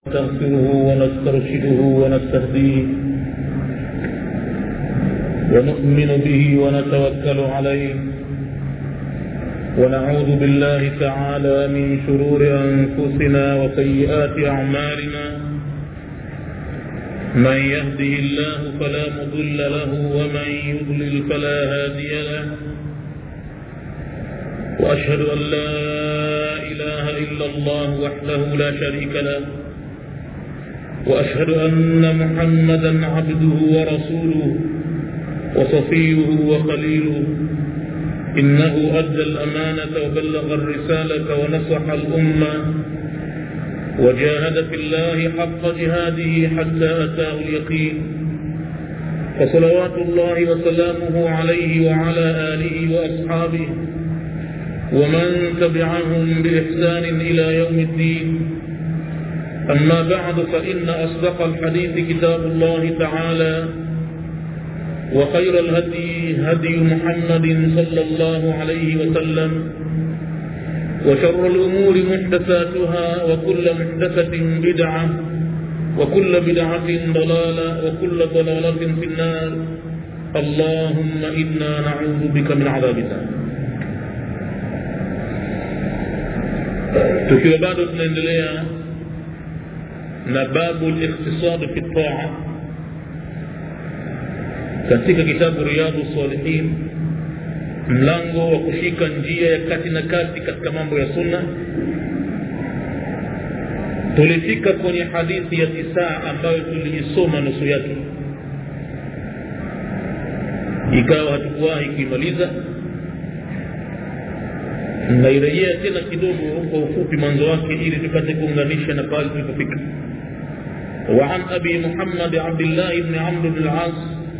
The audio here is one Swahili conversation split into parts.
نستغفره ونسترشده ونستهديه ونؤمن به ونتوكل عليه ونعوذ بالله تعالى من شرور أنفسنا وسيئات أعمالنا من يهده الله فلا مضل له ومن يضلل فلا هادي له وأشهد أن لا إله إلا الله وحده لا شريك له وأشهد أن محمدا عبده ورسوله وصفيه وخليله إنه أدى الأمانة وبلغ الرسالة ونصح الأمة وجاهد في الله حق جهاده حتى أتاه اليقين فصلوات الله وسلامه عليه وعلى آله وأصحابه ومن تبعهم بإحسان إلى يوم الدين أما بعد فإن أصدق الحديث كتاب الله تعالى وخير الهدي هدي محمد صلى الله عليه وسلم وشر الأمور محدثاتها وكل محدثة بدعة وكل بدعة ضلالة وكل ضلالة في النار اللهم إنا نعوذ بك من عذاب النار tukiwa bado tunaendelea na babu likhtisadi fi taa katika kitabu riyadhu salihin mlango wa kushika njia ya kati na kati katika mambo ya sunna tulifika kwenye hadithi ya tisaa ambayo tuliisoma nusu yake ikawa hatukuwahi kuimaliza nairejea tena kidogo kwa ufupi mwanzo wake ili tupate kuunganisha na pale tulipofika وعن أبي محمد عبد الله بن عمرو بن العاص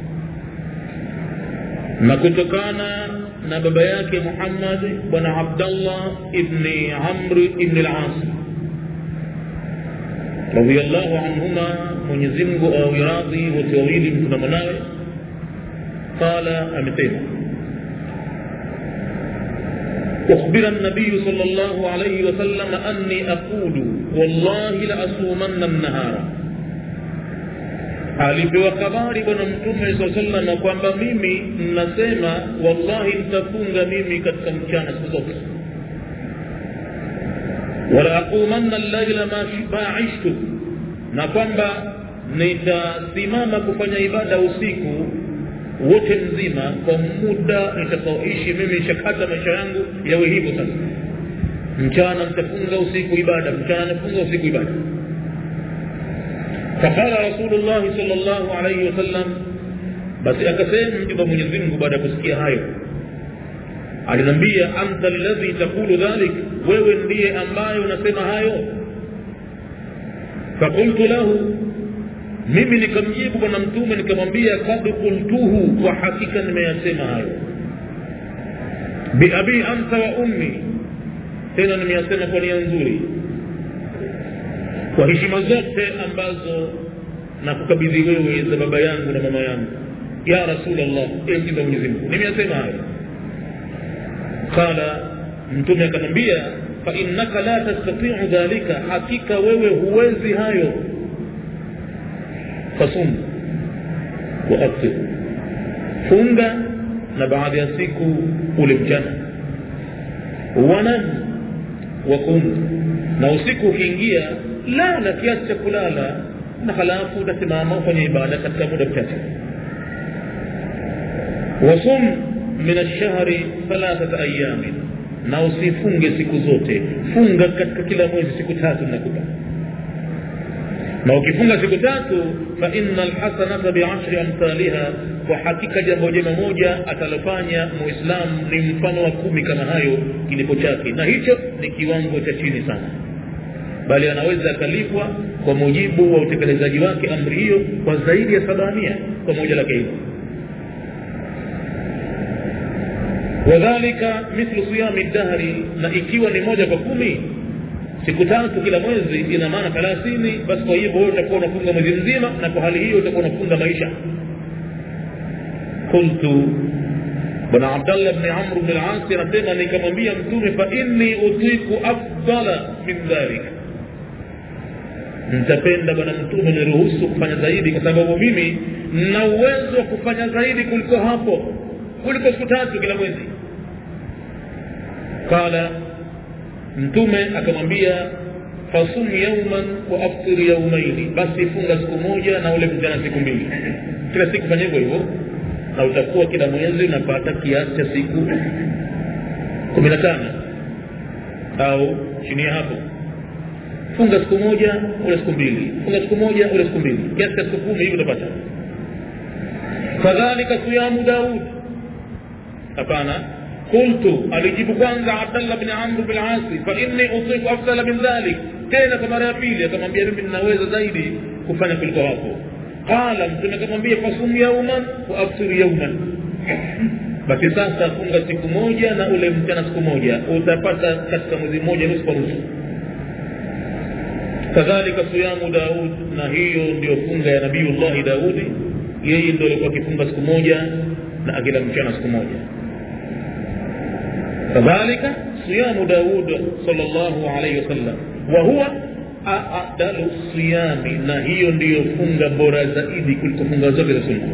na kutokana na baba yake Muhammad bwana Abdullah ibn Amr ibn al-As radiyallahu anhuma Mwenyezi Mungu awe radhi wote wawili mtu na mwanawe qala amesema أخبر النبي صلى الله عليه وسلم أني أقول والله لأصومن النهار alipewa habari bwana mtume saa salama kwamba mimi nasema wallahi nitafunga mimi katika mchana siku zote wala aqumanna llaila ma ishtu na kwamba nitasimama kufanya ibada usiku wote mzima kwa muda nitakaoishi mimi shakata maisha yangu yawe hivyo sasa mchana nitafunga usiku ibada mchana nafunga usiku ibada فقال رسول الله صلى الله عليه وسلم بس akasema mjumbe Mwenyezi Mungu baada ya kusikia hayo alinambia anta alladhi taqulu dhalik wewe ndiye ambaye unasema hayo fakultu lahu mimi nikamjibu bwana mtume nikamwambia kad qultuhu kwa hakika nimeyasema hayo biabi anta wa ummi tena nimeyasema kwa nia nzuri kwa heshima zote ambazo na kukabidhi wewe za baba yangu na mama yangu ya rasulllah enzi za mwenyezi mungu nimeyasema hayo qala mtume akamwambia fainnaka la tastatiu dhalika hakika wewe huwezi hayo fasum waaftir funga na baadhi ya siku ule mchana wanam wakum na usiku ukiingia lala kiasi cha kulala na halafu utasimama ufanye ibada katika muda mchache wasum min alshahri thalathata ayamin na usifunge siku zote funga katika kila mwezi siku tatu nakupa na ukifunga siku tatu fa inna alhasanata biashri amthaliha kwa hakika jambo jema moja atalofanya muislamu ni mfano wa kumi kama hayo kilipo chake na hicho ni kiwango cha chini sana bali anaweza akalipwa kwa mujibu wa utekelezaji wake amri hiyo kwa zaidi ya sabamia kwa moja lake hilo wadhalika mithlu siyami dahri na ikiwa ni moja kwa kumi siku tatu kila mwezi ina maana thelathini basi kwa hivyo wewe utakuwa unafunga mwezi mzima na kwa hali hiyo utakuwa unafunga maisha qultu bwana abdallah bni amr bni lasi anasema nikamwambia mtume fa inni utiku afdala min dhalika nitapenda bwana mtume niruhusu kufanya zaidi kwa sababu mimi nina uwezo wa kufanya zaidi kuliko hapo kuliko siku tatu kila mwezi qala mtume akamwambia fasum yauman wa aftir yaumaini basi funga siku moja na ule mchana siku mbili kila siku fanya hivyo hivyo na utakuwa kila mwezi unapata kiasi cha siku kumi na tano au chini ya hapo funga siku moja ule siku mbili funga siku moja ule siku mbili kiasi cha siku kumi hivi utapata kadhalika siyamu daud hapana qultu alijibu kwanza abdallah bni amr bin asi fa inni utiku afdala min dhalik tena kwa mara ya pili akamwambia mimi ninaweza zaidi kufanya kuliko hapo qala mtume akamwambia fasum yauman wa aftir yauman basi sasa funga siku moja na ule mchana siku moja utapata katika mwezi mmoja nusu kwa nusu kadhalika siyamu daud na hiyo ndio funga ya nabiyullahi daudi yeye ndio alikuwa akifunga siku moja na akila mchana siku moja kadhalika siyamu daud sallallahu alayhi wasallam wa huwa adalu siyami na hiyo ndiyo funga bora zaidi kuliko funga zote za sunna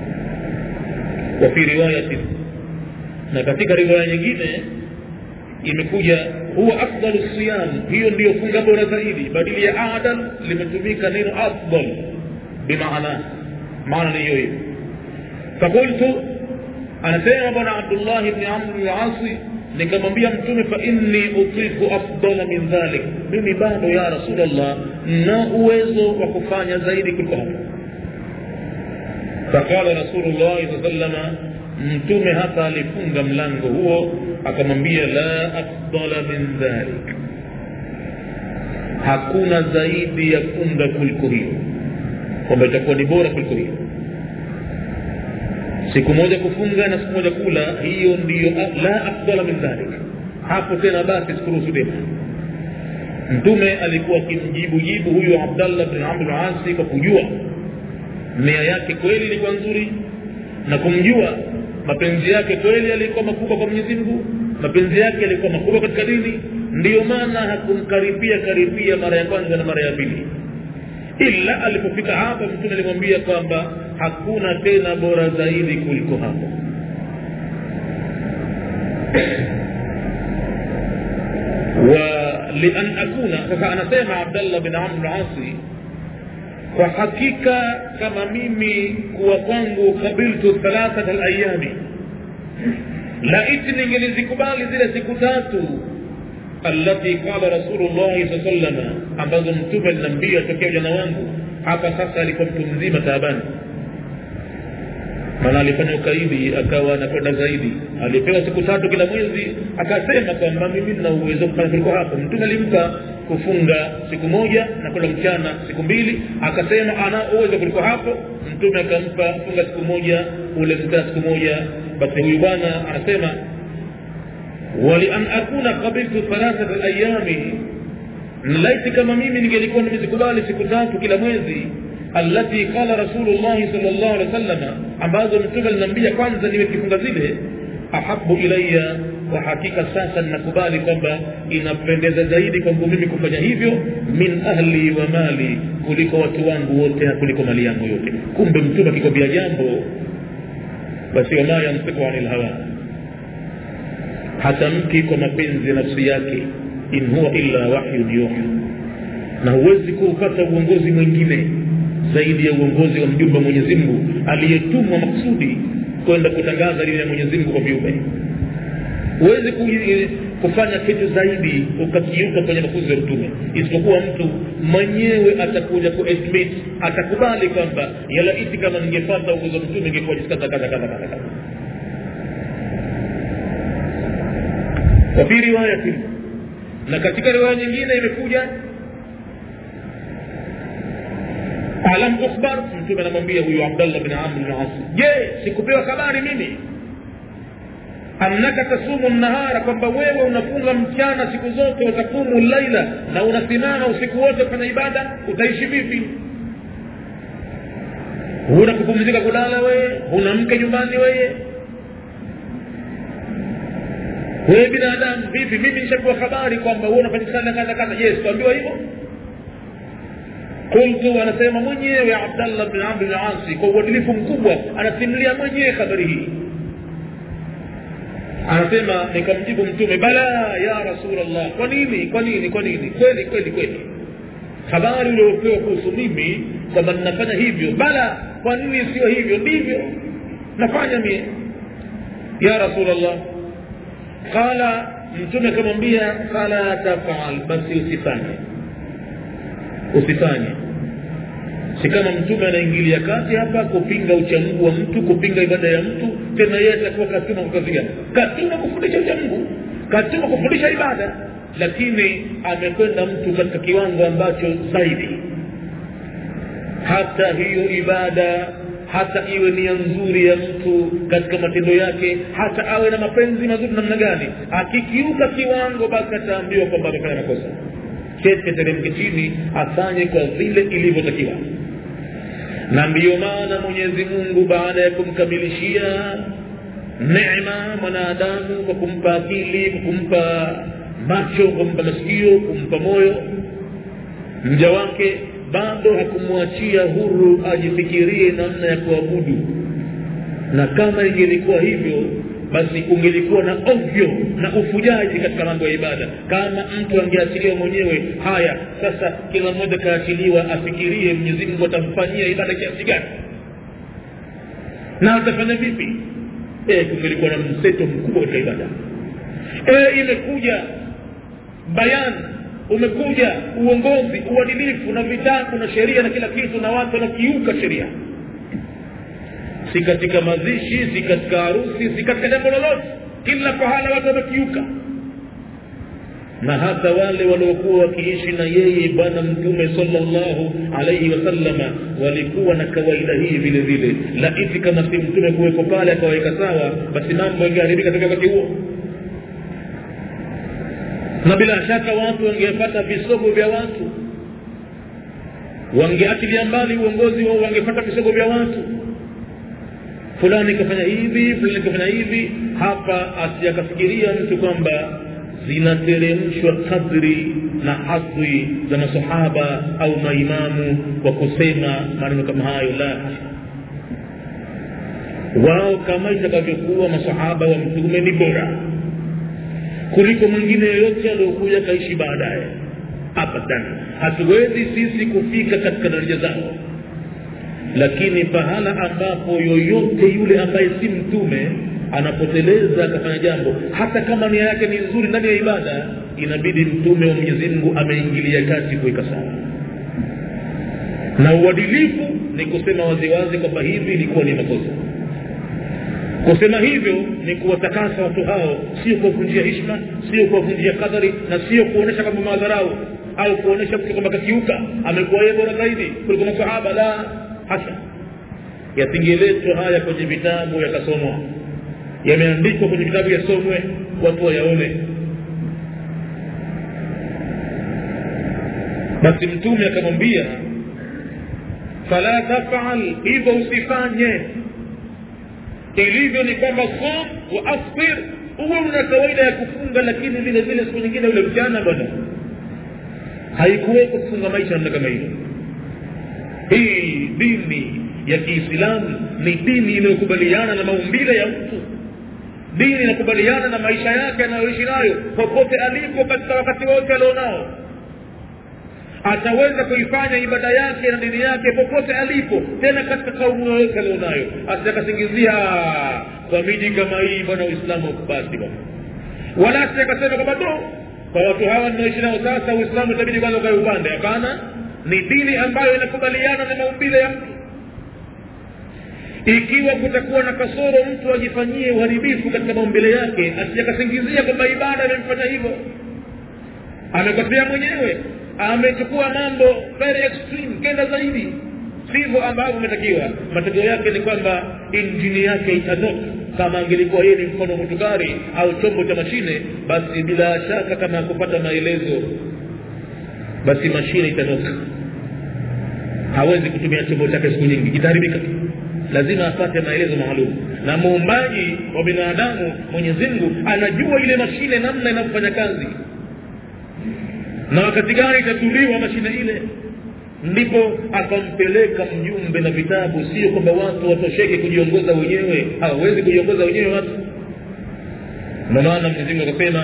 wa fi riwayatin na katika riwaya nyingine imekuja huwa afdalu siyam hiyo ndiyo funga bora zaidi badili ya adal limetumika neno afdal bimaana maana ni hiyo hiyo fakultu anasema bwana abdullah bni amr bni asi nikamwambia mtume fa inni utiku afdala min dhalik mimi bado ya rasulllah na uwezo wa kufanya zaidi kuliko hapo faqala rasulullahi saa salama mtume hapa alifunga mlango huo akamwambia la afdala min dhalik hakuna zaidi ya funga kuliko hiyo kwamba itakuwa ni bora kuliko hiyo siku moja kufunga na siku moja kula hiyo ndiyo la afdala min dhalik hapo tena basi sikuruhusu tena mtume alikuwa akimjibu jibu huyo abdallah bin amr asi kwa kujua nia yake kweli ilikuwa nzuri na kumjua mapenzi yake kweli yalikuwa makubwa kwa mwenyezi mungu mapenzi yake yalikuwa makubwa katika dini ndiyo maana hakumkaribia karibia mara ya kwanza na mara ya pili ila alipofika hapa mtume alimwambia kwamba hakuna tena bora zaidi kuliko hapo wa lian akuna sasa anasema abdallah bin amr asi kwa hakika kama mimi kuwa kwangu kabiltu thalathata layami laiti ningelizikubali zile siku tatu allati qala rasulullahi saa salama ambazo mtume aliniambia tokea ujana wangu hapa sasa alikuwa mtu mzima taabani maana alifanya ukaidi akawa anakwenda zaidi alipewa siku tatu kila mwezi akasema kwamba mimi nina uwezo kufanya kuliko hapo mtume alimpa kufunga siku moja na kula mchana siku mbili akasema ana uwezo kuliko hapo mtume akampa funga siku moja ule mchana siku moja basi huyu bwana anasema walian akuna qabiltu thalathata layami laiti kama mimi ningelikuwa nimezikubali siku tatu kila mwezi allati qala rasulullahi sal llahu alehi wa sallama ambazo mtume aliniambia kwanza nimekifunga zile ahabu ilaya kwa hakika sasa ninakubali kwamba inapendeza zaidi kwangu mimi kufanya hivyo min ahli wa mali kuliko watu wangu wote na kuliko mali yangu yote kumbe mtume akikwambia jambo basi wama yantiku ani lhawa hatamki kwa mapenzi ya nafsi yake in huwa illa wahyun yuha na huwezi kuupata uongozi mwingine zaidi ya uongozi wa mjumbe wa mwenyezi mungu aliyetumwa maksudi kwenda kutangaza dini ya mwenyezi mungu kwa viumbe huwezi kufanya kitu zaidi ukakiuka kwenye mafunzo ya mtume isipokuwa mtu mwenyewe atakuja kuadmit atakubali kwamba yalaiti kama ningepata uongozi wa mtume ingekuwa jinsi kadha kadha kadha kadha wafi riwayatin na katika riwaya nyingine imekuja alam ukhbar mtume anamwambia huyu abdallah bin amr bin as je sikupewa habari mimi annaka tasumu nahara kwamba wewe unafunga mchana siku zote watakumu laila na unasimama usiku wote kufanya ibada utaishi vipi huna kupumzika kulala wewe huna mke nyumbani wewe wewe binadamu vipi mimi nishapewa habari kwamba wewe unafanya sana kadha kadha je sikuambiwa hivyo qultu anasema mwenyewe abdallah bn amri lasi kwa uadilifu mkubwa anasimulia mwenyewe habari hii anasema nikamjibu mtume bala ya rasulllah kwa nini kwa nini kwa nini kweli kweli kweli habari uliopewa kuhusu mimi kwamba ninafanya hivyo bala kwa nini sio hivyo ndivyo nafanya mie ya rasulllah qala mtume akamwambia fala tafal basi usifanye usifanye si kama mtume anaingilia kati hapa kupinga uchamungu wa mtu kupinga ibada ya mtu tena yeye atakuwa katuma kwa kazi gani katuma kufundisha uchamungu katuma kufundisha ibada lakini amekwenda mtu katika kiwango ambacho zaidi hata hiyo ibada hata iwe nia nzuri ya mtu katika matendo yake hata awe na mapenzi mazuri namna gani akikiuka kiwango basi ataambiwa kwamba amefanya makosa chete teremke chini afanye kwa vile ilivyotakiwa na ndiyo maana mwenyezi mungu baada ya kumkamilishia nema mwanadamu kwa kumpa akili kwa kumpa macho kwa kumpa masikio kumpa moyo mja wake bado hakumwachia huru ajifikirie namna ya kuabudu na kama ingelikuwa hivyo basi kungelikuwa na ovyo na ufujaji katika mambo ya ibada kama mtu angeachiliwa mwenyewe haya sasa kila mmoja kaachiliwa afikirie mwenyezi mungu atamfanyia ibada kiasi gani na atafanya vipi e, kungelikuwa na mseto mkubwa katika ibada e, imekuja bayani umekuja uongozi uadilifu na vitabu na sheria na kila kitu na watu wanakiuka sheria si katika mazishi si katika harusi si katika jambo lolote kila pahala watu wamekiuka na hata wale waliokuwa wakiishi na yeye bwana mtume salllahu alaihi wasallama walikuwa na kawaida hii vile vile laiti kama si mtume kuweko pale akawaweka sawa basi mambo yangeharibika katika wakati huo na bila shaka watu wangepata visogo vya watu wangeachilia mbali uongozi wao wangepata visogo vya watu fulani kafanya hivi fulani kafanya hivi hapa asijakafikiria mtu kwamba zinateremshwa kadri na hadhi za masahaba au maimamu kwa kusema maneno kama hayo la wao kama itakavyokuwa masahaba wa mtume ni bora kuliko mwingine yoyote aliyokuja kaishi baadaye abadan hatuwezi sisi kufika katika daraja zao lakini pahala ambapo yoyote yule ambaye si mtume anapoteleza akafanya jambo hata kama nia yake ni nzuri ndani ya ibada inabidi mtume wa mwenyezi mungu ameingilia kati kuweka sawa na uadilifu ni kusema waziwazi kwamba hivi ilikuwa ni makosa kusema hivyo ni kuwatakasa watu hao sio kuwavunjia hishma sio kuwavunjia kadari na sio kuonyesha kwamba madharau au kuonyesha mtu kwamba kakiuka amekuwa yeye bora zaidi kuliko masahaba la hasa yasingeletwa haya kwenye vitabu yakasomwa yameandikwa kwenye vitabu yasomwe watu wayaone basi mtume akamwambia fala tafal hivyo usifanye ilivyo ni kwamba som wa asbir huwe una kawaida ya kufunga lakini vile vile siku nyingine ule mchana bwana haikuweko kufunga maisha namna kama hiyo hii dini ya kiislamu ni dini inayokubaliana na maumbile ya mtu dini inakubaliana na maisha yake anayoishi nayo popote alipo katika wakati wote alionao ataweza kuifanya ibada yake na dini yake popote alipo tena katika kaumu yoyote alionayo asitakasingizia kwa miji kama hii bwana uislamu ukubasi bwana wala asitakasema kwamba do kwa watu hawa ninaoishi nao sasa uislamu itabidi kwanza ukae upande hapana ni dini ambayo inakubaliana na maumbile ya mtu ikiwa kutakuwa na kasoro mtu ajifanyie uharibifu katika maumbile yake asijakasingizia kwamba ibada amemfanya hivyo amekosea mwenyewe amechukua mambo very extreme kenda zaidi sivyo ambavyo umetakiwa matokeo yake ni kwamba injini yake itanoka kama angelikuwa yeye ni mfano motukari au chombo cha mashine basi bila shaka kama akupata maelezo basi mashine itanoka hawezi kutumia chombo chake siku nyingi itaharibika lazima apate maelezo maalum na muumbaji wa binadamu mwenyezi mungu anajua ile mashine namna inavyofanya kazi na wakati gani itatuliwa mashine ile ndipo akampeleka mjumbe na vitabu sio kwamba watu watosheke kujiongoza wenyewe hawawezi kujiongoza wenyewe watu ndio maana mwenyezimungu akasema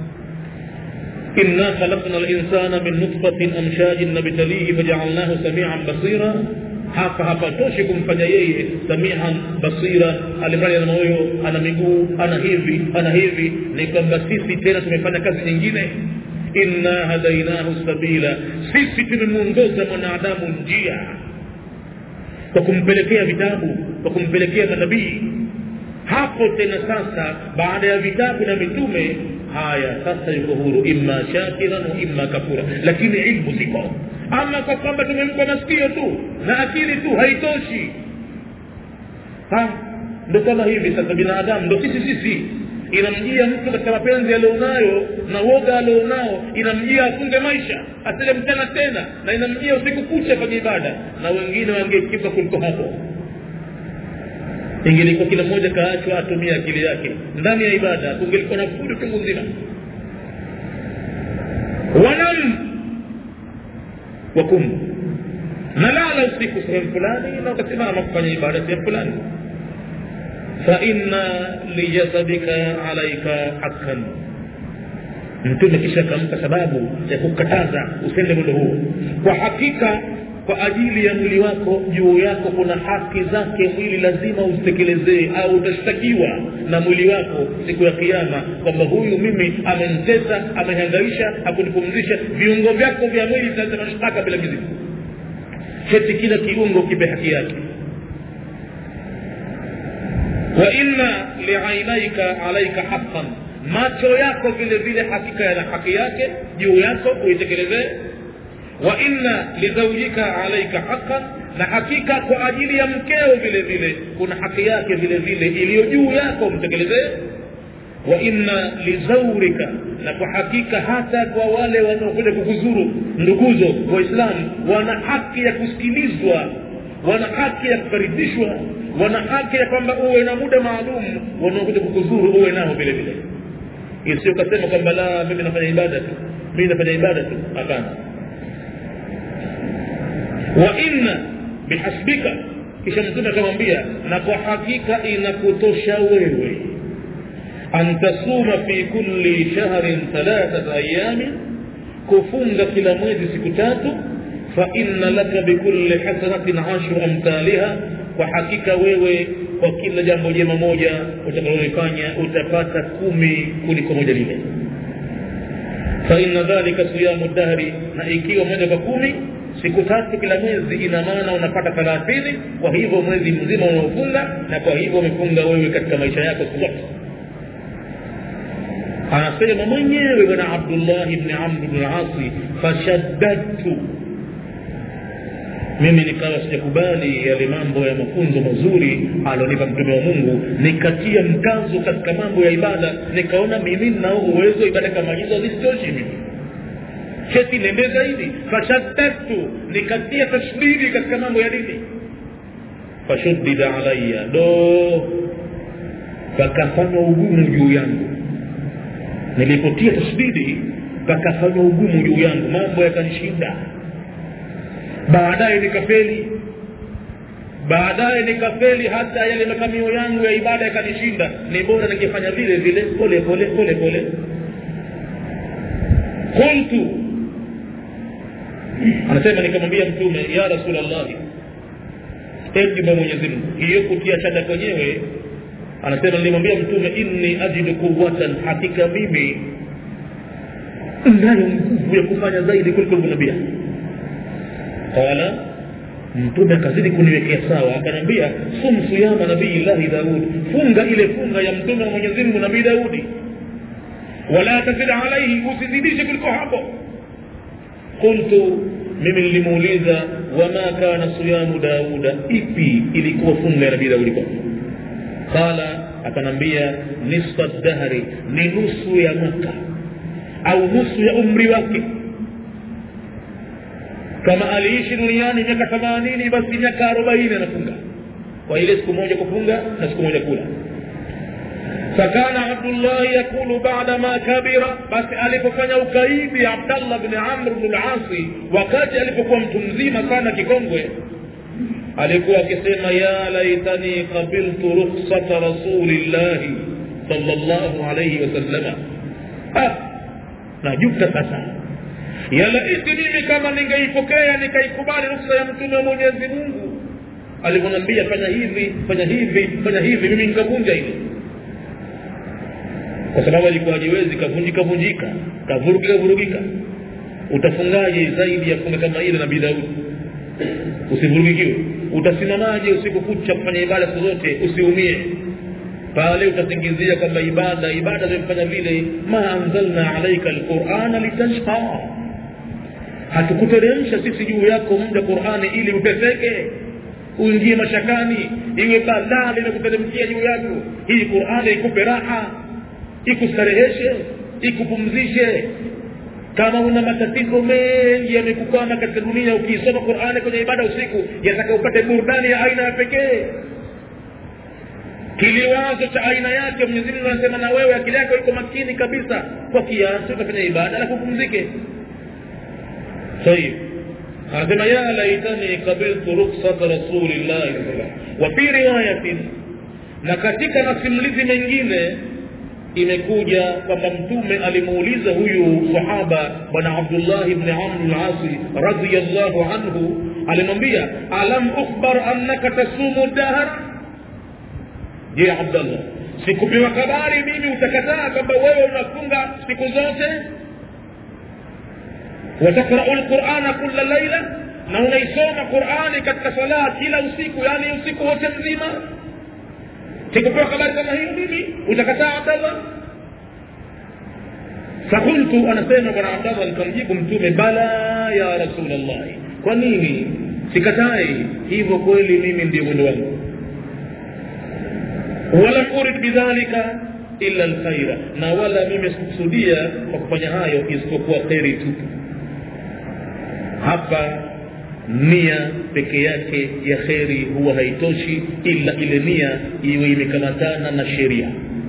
إنا خلقنا الإنسان من نطفة أمشاج نبتليه فجعلناه سميعا بصيرا hapa hapatoshi kumfanya yeye samihan basira alimradi ana moyo ana miguu ana hivi ana hivi ni kwamba sisi tena tumefanya kazi nyingine inna hadainahu sabila sisi tumemwongoza mwanadamu njia kwa kumpelekea vitabu kwa kumpelekea manabii hapo tena sasa baada ya vitabu na mitume haya sasa yuko huru imma shakiran wa imma kafura lakini ilmu ziko ama kwa kwamba tumempa masikio tu na akili tu haitoshi ha ndo kama hivi sasa binadamu ndo sisi sisi inamjia mtu katika mapenzi alionayo na woga alionao inamjia afunge maisha asile mchana tena na inamjia usiku kucha kwenye ibada na wengine wangekipa kuliko hapo ingelikuwa kila mmoja kaachwa atumie akili yake ndani ya ibada kungelikuwa na fundi chungu nzima wanam wakum nalala usiku sehemu fulani na ukasimama kufanya ibada sehemu fulani faina lijasadika alaika hakan mtume kisha akampa sababu ya kukataza usende mwendo huo kwa hakika kwa ajili ya mwili wako juu yako kuna haki zake mwili lazima uzitekelezee au utashtakiwa na mwili wako siku ya kiama kwamba huyu mimi amenitesa amehangaisha hakunipumzisha viungo vyako vya mwili vinasema shtaka bila mizigo heti kila kiungo kipe haki yake wa inna liainaika alaika haqqan macho yako vile vile hakika yana haki yake juu yako uitekelezee wa inna lizaujika alaika haqqan na hakika kwa ajili ya mkeo vile vile kuna haki yake vile vile iliyo juu yako mtekelezee wa inna lizaurika na kwa hakika hata kwa wale wanaokuja kukuzuru nduguzo waislamu wana haki ya kusikilizwa wana haki ya kukaribishwa wana haki ya kwamba uwe na muda maalum wanaokuja kukuzuru uwe nao vile vile isiyo kasema kwamba la mimi nafanya ibada tu mimi nafanya ibada tu hapana wa inna bihasbika kisha mtume akamwambia na kwa hakika inakutosha wewe an tasuma fi kulli shahrin thalathata ayamin kufunga kila mwezi siku tatu fa inna laka bikulli hasanatin ashru amthaliha kwa hakika wewe kwa kila jambo jema moja utakalolifanya utapata kumi kuliko moja lile fa inna dhalika siyamu dahri na ikiwa moja kwa kumi siku tatu kila mwezi ina maana unapata thelathini kwa hivyo mwezi mzima unaofunga na kwa hivyo umefunga wewe katika maisha yako siku zote anasema mwenyewe bwana abdullah bni amr bni lasi fashaddadtu mimi nikawa sijakubali yale mambo ya mafunzo mazuri alionipa mtume wa mungu nikatia mkazo katika mambo ya ibada nikaona mimi ninao uwezo ibada kama hizo zisitoshi mimi keti nende zaidi fashaddadtu nikatia tashdidi katika mambo ya dini fashuddida alaya do pakafanywa ugumu juu yangu nilipotia tashdidi pakafanywa ugumu juu yangu mambo yakanishinda baadaye nikafeli baadaye nikafeli hata yale makamio yangu ya ibada yakanishinda ni bora ningefanya vile vile pole pole pole pole qultu anasema nikamwambia mtume ya rasulllahi ejumba mwenyezi mungu hiyo kutia shada kwenyewe anasema nilimwambia mtume inni ajidu quwatan hakika mimi nayo nguvu ya kufanya zaidi kuliko nabia qala mtume akazidi kuniwekea sawa akaniambia sum siyama nabii llahi daud funga ile funga ya mtume wa mwenyezi mungu nabii daudi wala tazid alaihi usizidishe kuliko hapo qultu mimi nilimuuliza wama kana siyamu dauda ipi ilikuwa funga ya nabii daudi kwake qala akanambia nisfa dahri ni nusu ya mwaka au nusu ya umri wake kama aliishi duniani miaka themanini basi miaka arobaini anafunga kwa ile siku moja kufunga na siku moja kula فكان عبد الله يقول بعدما كبر بس alipofanya ukaidi abdallah bni amr bnu lasi wakati alipokuwa mtu mzima sana kikongwe alikuwa akisema ya laitani qabiltu ruksata rasulillahi salllahu alaihi wasallama ah, najuta sasa yalaiti mimi kama ningeipokea nikaikubali ruksa ya mtume wa mwenyezi mungu alivyoniambia fanya hivi fanya hivi fanya hivi mimi nikavunja hili kwa sababu alikuwa hajiwezi kavunjika vunjika kavurugika vurugika utafungaje zaidi ya funga kama ile nabii daudi usivurugikiwe utasimamaje usiku kucha kufanya ibada siku zote usiumie pale utasingizia kwamba ibada ibada zimefanya vile ma anzalna alaika alqurana litashqa hatukuteremsha sisi juu yako muda qurani ili uteseke uingie mashakani iwe balaa limekuteremkia juu yako hii qurani ikupe raha ikustareheshe ikupumzishe kama una matatizo mengi yamekukwama katika dunia ukiisoma qurani kwenye ibada usiku yataka upate burudani ya aina ya pekee kiliwazo cha aina yake mwenyezi mungu anasema na wewe akili yako iko makini kabisa kwa kiasi utafanya ibada alafu upumzike طيب anasema ya laitani qabiltu ruksata rasulillahi wa fi riwayatin na katika masimulizi mengine imekuja kwamba mtume alimuuliza huyu sahaba bwana abdullahi bni amr lasi radiallahu anhu alimwambia alam ukhbar annaka tasumu dahar je abdallah sikupewa habari mimi utakataa kwamba wewe unafunga siku zote watakrau lqurana kula laila na unaisoma qurani katika salaa kila usiku yani usiku wote mzima sikupewa habari kama hiyo mimi utakataa abdallah fakultu anasema bwana abdallah nikamjibu mtume bala ya rasulllahi kwa nini sikatai hivyo kweli mimi ndio mwendo wangu walam urid bidhalika illa lkhaira na wala mimi sikukusudia kwa kufanya hayo isipokuwa kheri tu hapa nia peke yake ya kheri huwa haitoshi ila ile nia iwe imekamatana na sheria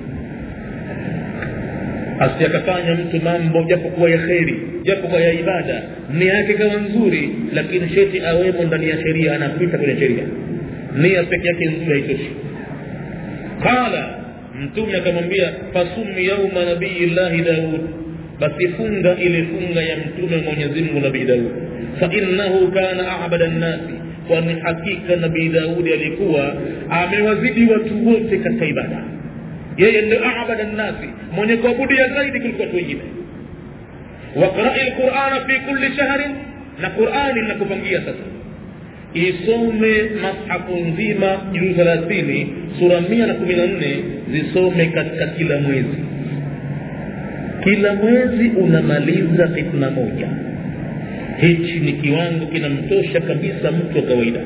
asiakafanya mtu mambo japokuwa ya kheri japokuwa ya ibada nia yake kawa nzuri lakini sheti awemo ndani ya sheria anapita kwenye sheria nia peke yake nzuri haitoshi qala mtume akamwambia fasumi yauma nabii llahi daud basi funga ile funga ya mtume mwenyezi mungu nabii daud fainnahu kana abada nnasi kwani hakika nabii daudi alikuwa amewazidi watu wote katika ibada yeye ndio abada nnasi mwenye kuabudia zaidi kuliko watu wengine waqrai lqurana fi kulli shahrin na qurani linakupangia sasa isome mashafu nzima juu thelathini sura mia na kumi na nne zisome katika kila mwezi kila mwezi unamaliza fitna moja hichi ni kiwango kinamtosha kabisa mtu wa kawaida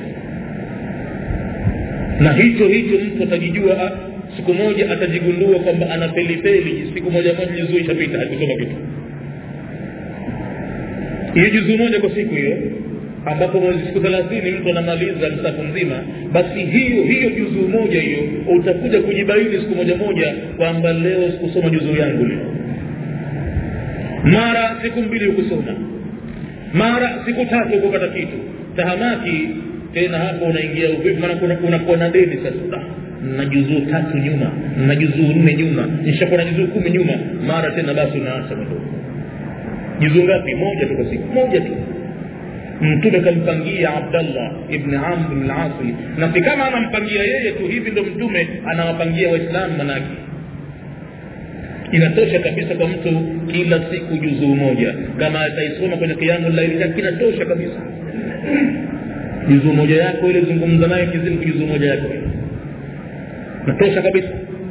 na hicho hicho mtu atajijua siku moja atajigundua kwamba ana pelipeli siku moja moja juzuu ishapita hakusoma kitu hiyo juzuu moja kwa siku hiyo ambapo mwezi siku thelathini mtu anamaliza msafu mzima basi hiyo hiyo juzuu moja hiyo utakuja kujibaini siku moja moja kwamba leo sikusoma juzuu yangu leo mara siku mbili hukusoma mara siku tatu kupata kitu tahamaki tena hapo unaingia uvivu maana unakuwa na deni sasa na juzuu tatu nyuma na juzuu nne nyuma nishakuwa na juzuu kumi nyuma mara tena basi unaacha madogo juzuu ngapi moja tu kwa siku moja tu mtume kampangia abdallah ibni amr lasi na si kama anampangia yeye tu hivi ndo mtume anawapangia waislamu manake inatosha kabisa kwa mtu kila siku juzuu moja kama ataisoma kwenye kiamu laili kinatosha kabisa juzuu moja yako ile zungumza naye kizimu juzuu moja yako natosha kabisa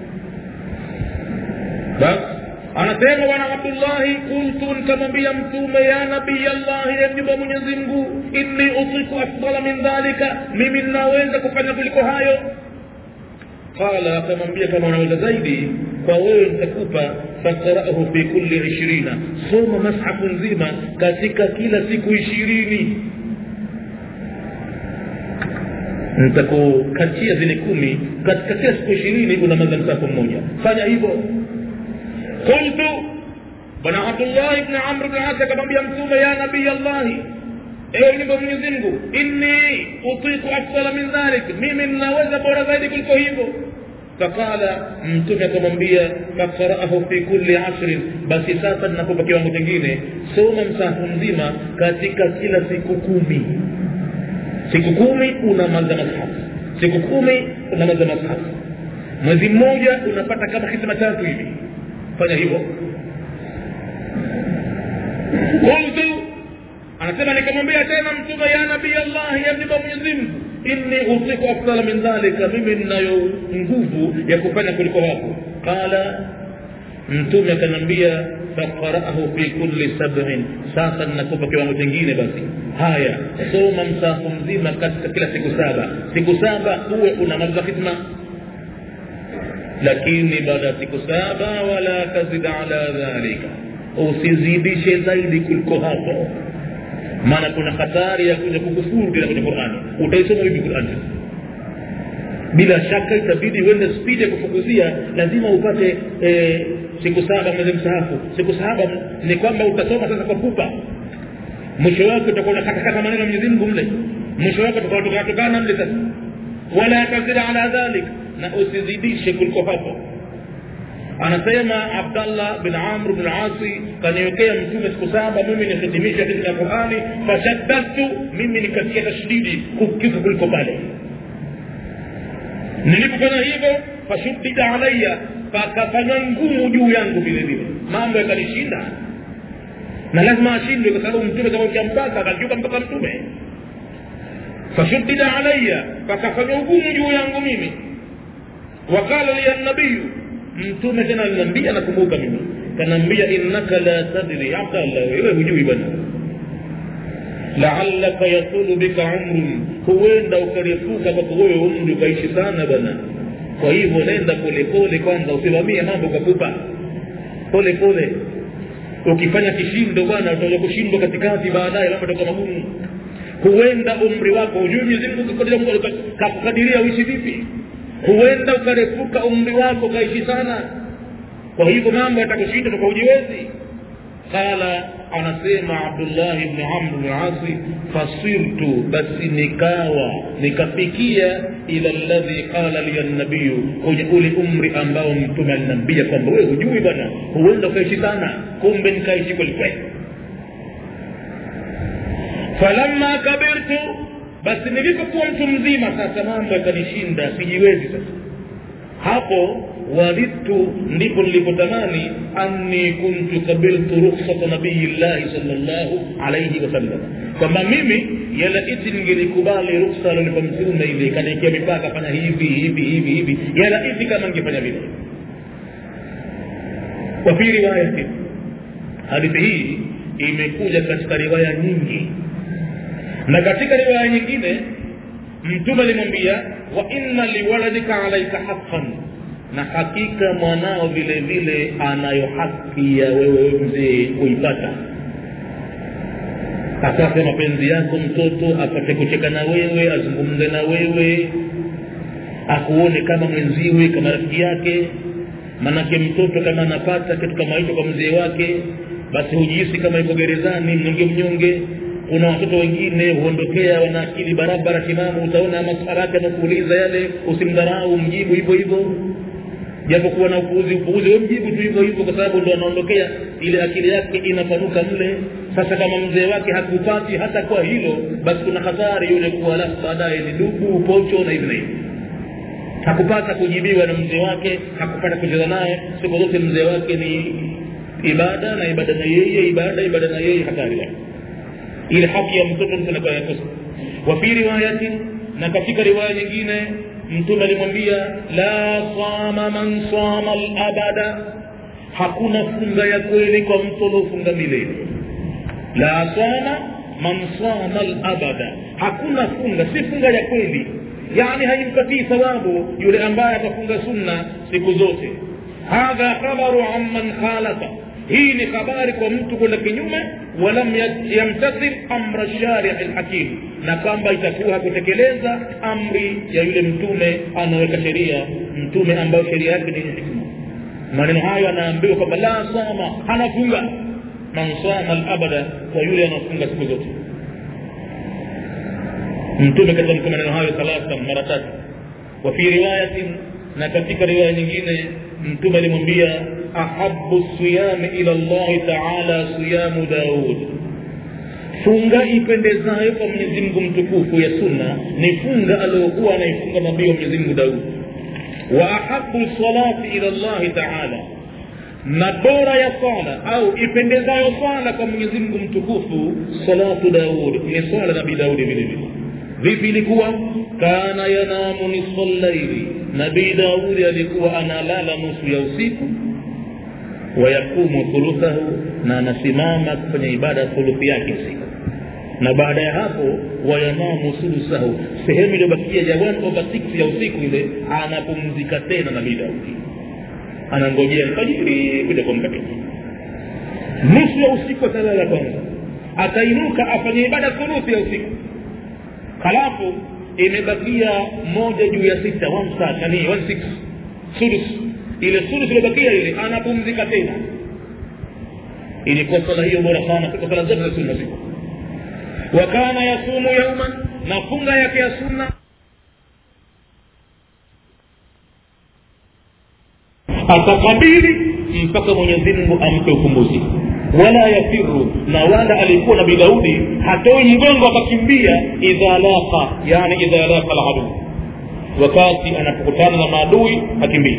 basi anasema bwana abdullahi kuntu nikamwambia mtume ya nabii allahi emjumba mwenyezi mungu inni utiku afdala min dhalika mimi ninaweza kufanya kuliko hayo qala akamwambia kama unaweza zaidi kwa wewe nitakupa fakrahu fi kulli ishirina soma mashafu nzima katika kila siku ishirini nitakukatia zile kumi katika kila siku ishirini unamaliza msafu mmoja fanya hivyo qultu bwana abdullahi bni amr bni as akamwambia mtume ya nabii allahi ewe nyumba mwenyezi mungu inni utiku afdala min dhalik mimi ninaweza bora zaidi kuliko hivyo faqala mtume akamwambia faqaraahu fi kulli ashrin basi sasa ninakupa kiwango kingine soma msahafu mzima katika kila siku kumi siku kumi unamaliza mashafu siku kumi unamaliza mashafu mwezi mmoja unapata kama hisma tatu hivi fanya hivyo qultu anasema nikamwambia tena mtume ya nabii allah ya mjumba mwenyezi mungu inni utiku afdala min dhalika mimi ninayo nguvu ya kufanya kuliko hapo qala mtume akaniambia faqaraahu fi kulli sabin sasa ninakupa kiwango chingine basi haya soma msahafu mzima katika kila siku saba siku saba uwe unamaliza khidma lakini baada ya siku saba wala tazid ala dhalika usizidishe zaidi kuliko hapo maana kuna hatari ya kuja kukufuru tena kwenye qurani utaisoma vipi qurani bila shaka itabidi uende spidi ya kufukuzia lazima upate e, siku saba mwezi msahafu siku saba ni kwamba utasoma sasa kwa pupa mwisho wake utakuwa unakatakata maneno ya mwenyezi mungu mle mwisho wake utakuwa mle sasa wala tazid ala dhalik na usizidishe kuliko hapo anasema abdallah bin amr bin asi kaniwekea mtume siku saba mimi nihitimisha katika qurani fashaddadtu mimi nikatia tashdidi kukifu kuliko pale nilipofanya hivyo fashuddida alaya pakafanywa ngumu juu yangu vile vile mambo yakanishinda na lazima ashindwe kwa sababu mtume kamwekea mpaka akakiuka mpaka mtume fashuddida alaya pakafanywa ugumu juu yangu mimi wakala liya nabiyu mtume tena aliniambia nakumbuka mimi kanaambia innaka la tadri abdallah wewe hujui bwana laalaka yatulu bika umrun huenda ukarefuka kwako wewe umri ukaishi sana bwana kwa hivyo nenda polepole kwanza usimamie mambo kwa pupa pole pole ukifanya kishindo bwana utaja kushindwa katikati baadaye mambo toka magumu huenda umri wako hujui mwenyezi mungu kakukadiria uishi vipi huenda ukarefuka umri wako ukaishi sana kwa hivyo mambo yatakushinda toka ujiwezi qala anasema abdullahi bni amr bni asi fasirtu basi nikawa nikafikia ila ladhi qala liya nabiyu kwenye ule umri ambao mtume aliniambia kwamba wewe hujui bwana huenda ukaishi sana kumbe nikaishi kwelikweli falamma kabirtu basi nilipokuwa mtu mzima sasa mambo yakanishinda sijiwezi sasa hapo wadidtu ndipo nilipotamani anni kuntu kabiltu rukhsata nabiyillahi salllahu alaihi wasallam kwamba mimi yalaiti ningelikubali ruksa alonipa mtume ile kaniekea mipaka fanya hivi hivi hivi hivi yalaiti kama ningefanya vile kwa fi riwayati hadithi hii imekuja katika riwaya nyingi na katika riwaya nyingine mtume alimwambia wa inna liwaladika alaika haqqan na hakika mwanao vile vile anayo haki ya wewe mzee kuipata apate mapenzi yako mtoto apate kucheka na wewe azungumze na wewe akuone kama mwenziwe kama rafiki yake manake mtoto kama anapata kitu kama hicho kwa mzee wake basi hujihisi kama iko gerezani mnyonge mnyonge kuna watoto wengine huondokea wana akili barabara timamu utaona masara yake anakuuliza yale usimdharau mjibu hivyo hivyo japokuwa na upuuzi upuuzi we mjibu tu hivyo hivyo kwa sababu ndo anaondokea ile akili yake inapanuka mle sasa kama mzee wake hakupati hata kwa hilo basi kuna hatari yule kuwa alafu baadaye ni dubu pocho na hivi na hivi hakupata kujibiwa na mzee wake hakupata kucheza naye siku zote mzee wake ni ibada na ibada na yeye ibada ibada na yeye hatari yake ile haki ya mtoto mtu anakuwa yakosa wa fi riwayatin na katika riwaya nyingine mtume alimwambia la sama man sama labada hakuna funga ya kweli kwa mtu aliofunga milele la sama man sama labada hakuna funga si funga ya kweli yani haimpatii thawabu yule ambaye atafunga sunna siku zote hadha khabaru amman khalafa hii ni habari kwa mtu kwenda kinyume walam yamtathil amra sharihi lhakim na kwamba itakuwa hakutekeleza amri ya yule mtume anaweka sheria mtume ambayo sheria yake ni hikma maneno hayo anaambiwa kwamba la sama hanafunga man sama labada kwa yule anaofunga siku zote mtume katamka maneno hayo thalathan mara tatu wa fi riwayatin na katika riwaya nyingine mtume alimwambia ahabu siyami ila llahi taala siyamu daud funga ipendezayo kwa mwenyezi mungu mtukufu ya sunna ni funga aliyokuwa anaifunga nabii wa mwenyezi mungu daudi wa ahabu salati ila llahi taala na bora ya swala au ipendezayo swala kwa mwenyezi mungu mtukufu salatu daud ni swala nabii daudi vile vile vipi ilikuwa kana yanamu nisfa llaili nabii daudi alikuwa analala nusu ya usiku wayakumu thuluthahu na anasimama kufanya ibada thuluthi yake usiku na baada ya hapo wayanamu sulusahu sehemu iliyobakia ya one over six ya usiku ile anapumzika tena nabii daudi anangojea alfajiri kuja kuamka tena nusu ya usiku atalala kwanza atainuka afanye ibada thuluthi ya usiku halafu imebakia moja juu ya sita one third, yani one six sudus ile sudus iliyobakia ile anapumzika tena ilikuwa sala hiyo bora sana kuliko sala zote za sunna siku wa kana yasumu yauman na funga yake ya sunna atakabili mpaka mwenyezi mungu ampe ukumbuzi wala yafiru na wala alikuwa nabii daudi hatoi mgongo akakimbia idha laqa yani idha laqa aladu wakati anapokutana na maadui hakimbii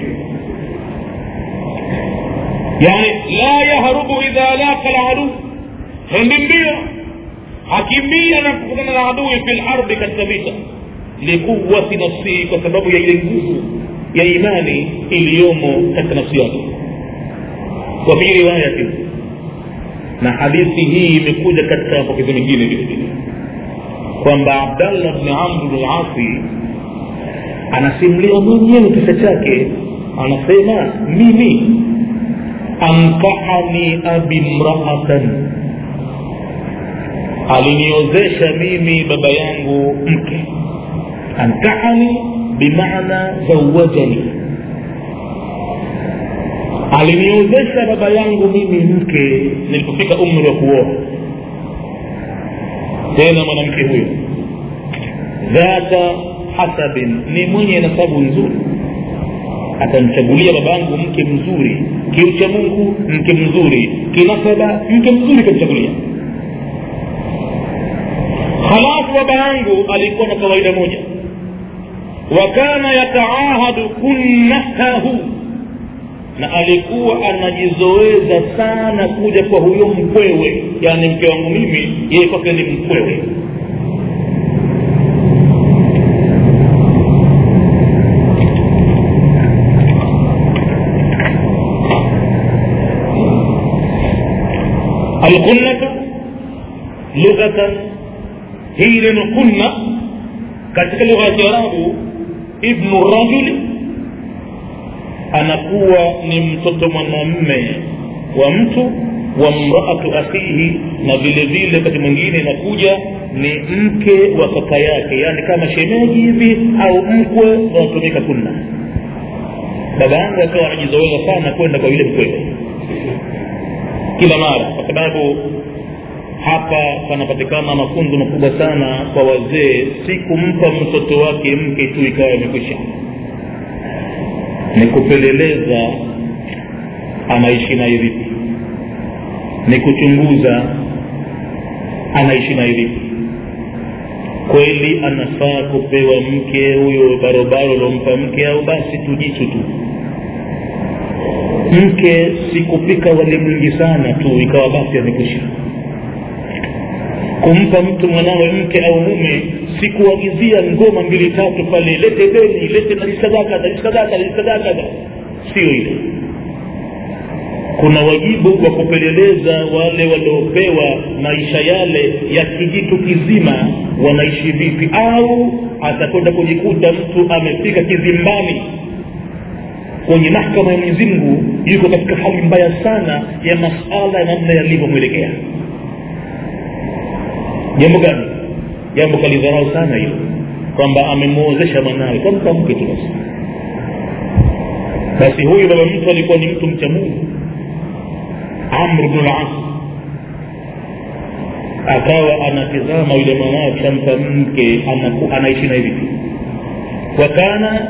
yani la yahrubu idha laqa aladu hendi mbio hakimbia anapokutana na adui fi lardi katika vita likuwati nafsihi kwa sababu ya ile nguvu ya imani iliyomo katika nafsi yake wa fi riwayatin na hadithi hii imekuja katika mapokezi mengine vile vile kwamba abdallah bni amr bni lasi anasimulia mwenyewe kisa chake anasema mimi ankahani abi mraatan aliniozesha mimi baba yangu mke ankahani bimaana zawajani aliniozesha baba yangu mimi mke nilipofika umri wa kuoa tena mwanamke huyo dhata hasabin ni mwenye nasabu nzuri atamchagulia babangu mke mzuri kiucha mungu mke mzuri kinasaba mke mzuri kamchagulia halafu baba yangu alikuwa na kawaida moja wakana yataahadu kunnatahu na alikuwa anajizoeza sana kuja kwa huyo mkwewe yaani mke wangu mimi yeye kwake ni mkwewe alkunnatu lughatan hii neno kunna katika lugha ya kiarabu ibnu rajuli anakuwa ni mtoto mwanamme wa mtu wa mraatu akhihi na vile vile wakati mwingine inakuja ni mke wa kaka yake yaani kama shemeji hivi au mkwe unaotumika kunna baba yangu akawa anajizoeza sana kwenda kwa yule mkwewe kila mara kwa sababu hapa panapatikana mafunzo makubwa sana kwa wazee si kumpa mtoto wake mke tu ikawa imekwisha ni kupeleleza anaishi naye vipi ni kuchunguza anaishi naye vipi kweli anafaa kupewa mke huyo barobaro lompa mke au basi tujitu tu mke si kupika wali mwingi sana tu ikawa basi amekwisha kumpa mtu mwanawe mke au mume si kuagizia ngoma mbili tatu pale lete beni lete nalisadaka nalisadaka nalisadaka sio hilo kuna wajibu wa kupeleleza wale waliopewa maisha yale ya kijitu kizima wanaishi vipi au atakwenda kujikuta mtu amefika kizimbani kwenye mahkama ya mwenyezi mungu yuko katika hali mbaya sana ya masala ya namna yalivyomwelekea jambo gani jambo kalidharau sana hilo kwamba amemwozesha mwanawe kampa mke tu basi basi huyu baba mtu alikuwa ni mtu mcha mungu amr bnu las akawa anatizama yule mwanawe akishampa mke anaishi na hivi tu wakana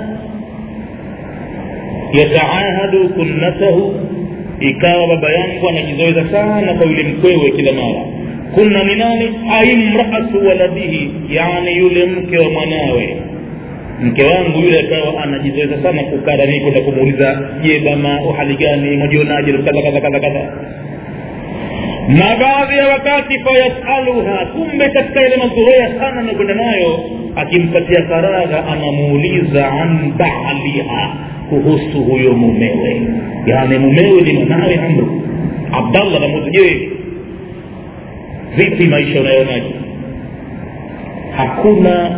yataahadu kunnatahu ikawa baba yangu anajizoeza sana kwa yule mkwewe kila mara kunna ni nani aimraatu waladihi yani yule mke wa mwanawe mke wangu yule akawa anajizoeza sana kukaa nami kwenda kumuuliza je bama uhali gani mwajionaje kadha kadha kadha kadha na baadhi ya wakati fayasaluha kumbe katika ile mazoea sana anakwenda nayo akimpatia faragha anamuuliza an baaliha kuhusu huyo mumewe yaani mumewe ni mwanawe amru abdallah namuuliza je vipi maisha unayonaje hakuna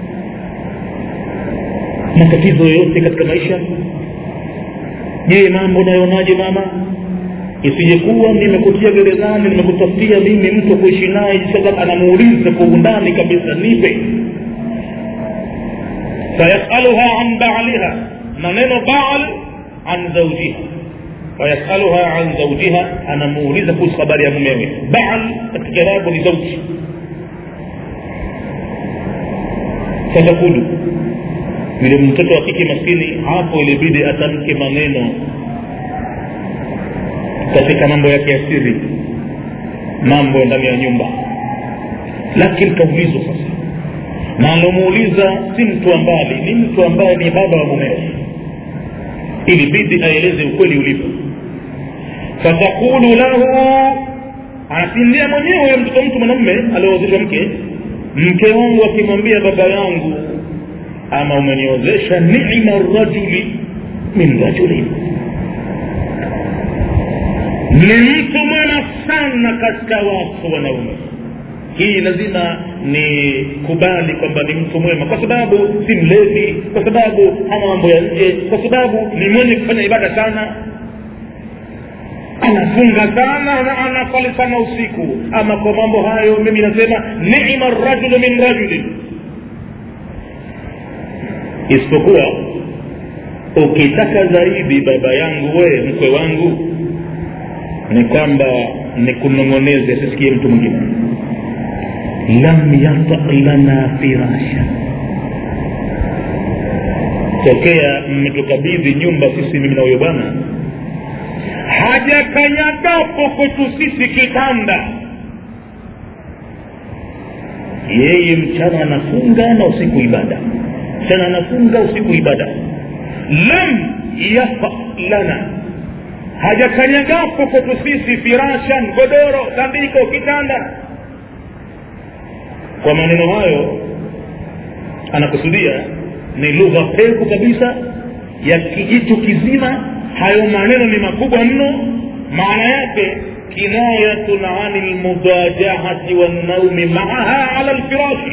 matatizo yoyote katika maisha je mambo unayonaje mama isijekuwa nimekutia gerezani nimekutafutia mimi mtu kuishi naye sasa anamuuliza kwa undani kabisa nipe fayasaluha an baaliha na neno baal an zaujiha fayasaluha an zaujiha anamuuliza kuhusu habari ya mumewe baal katika kirabu ni zauji fatakulu yule mtoto wa kike maskini hapo ilibidi atamke maneno katika mambo yake ya siri mambo ndani ya nyumba lakini kaulizwa sasa na alomuuliza si mtu ambali ni mtu ambaye ni baba wa mumewe ilibidi aeleze ukweli ulipo fatakulu lahu anasindia mwenyewe mtoto mtu mwanamume aliozeshwa mke mke wangu akimwambia baba yangu ama umeniozesha nima rajuli min rajulin ni mtu mwema sana katika watu wanaume hii lazima ni kubali kwamba ni mtu mwema kwa sababu si mlevi kwa sababu hana mambo ya nje kwa sababu ni mwenye kufanya ibada sana anafunga sana na anasali sana usiku ama kwa mambo hayo mimi nasema nima rajulu min rajulin isipokuwa ukitaka zaidi baba yangu we mkwe wangu ni kwamba nikunong'oneze asisikie mtu mwingine lam yata lana firasha tokea mmetukabidhi nyumba sisi mimi na huyo bwana hajakanyagapo kwetu sisi kitanda yeye mchana anafunga na usiku ibada mchana anafunga usiku ibada lam yafa lana hajakanyagapo kwetu sisi firashan godoro tandiko kitanda kwa maneno hayo anakusudia ni lugha pevu kabisa ya kijitu kizima hayo maneno ni makubwa mno maana yake kinayatun ani lmudajahati wannaumi maaha ala lfirashi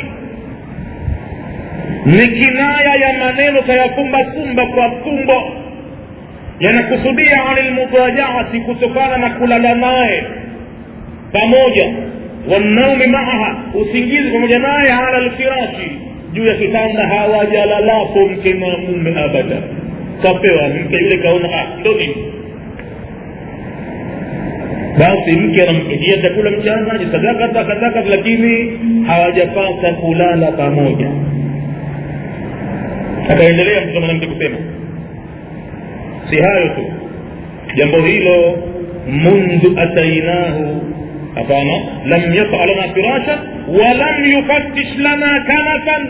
ni kinaya ya maneno kayafumbafumba kwa fumbo yanakusudia ani lmudajahati kutokana na kulala naye pamoja wannaumi maaha usingizi pamoja naye ala lfirashi juu ya kitanda hawajalalapo mke na mume abada kapewa mke yule kaona ah ndo nini basi mke anampikia chakula mchana jisadaka takataka lakini hawajapata kulala pamoja akaendelea mtoto mwanamke kusema si hayo tu jambo hilo mundu atainahu hapana lam yata lana firasha walam yufattish lana kanafan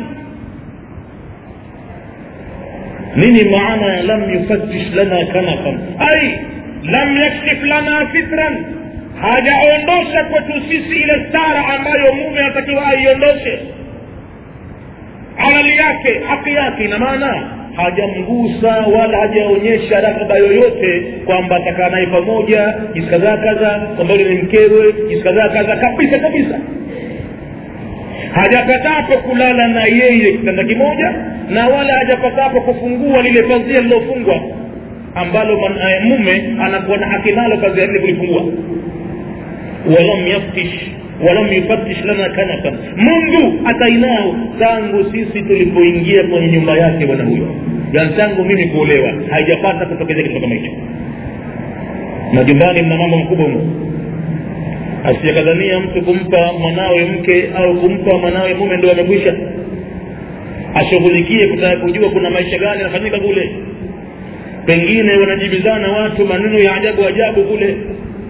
nini maana ya lam yufattish lana kanafan ai lam yakshif lana fitran hajaondosha kwetu sisi ile stara ambayo mume anatakiwa aiondoshe halali yake haki yake ina maana hajamgusa wala hajaonyesha raghaba yoyote kwamba atakaa naye pamoja jinsi kadhaa kadha kwamba yule ni mkewe jinsi kadhaa kadha kabisa kabisa hajapatapo kulala na yeye kitanda kimoja na wala hajapatapo kufungua lile pazia lilofungwa ambalo mume anakuwa na haki nalo pazia lile kulifungua walam yaftish walam yufatish lana kanafan mungu atainao tangu sisi tulipoingia kwenye nyumba yake bwana huyo yani tangu mimi kuolewa haijapata kutokezea kitu kama hicho majumbani mna mambo makubwa humo asijakadhania mtu kumpa mwanawe mke au kumpa mwanawe mume ndo amekwisha ashughulikie kutaka kujua kuna maisha gani yanafanyika kule pengine wanajibizana watu maneno ya ajabu ajabu kule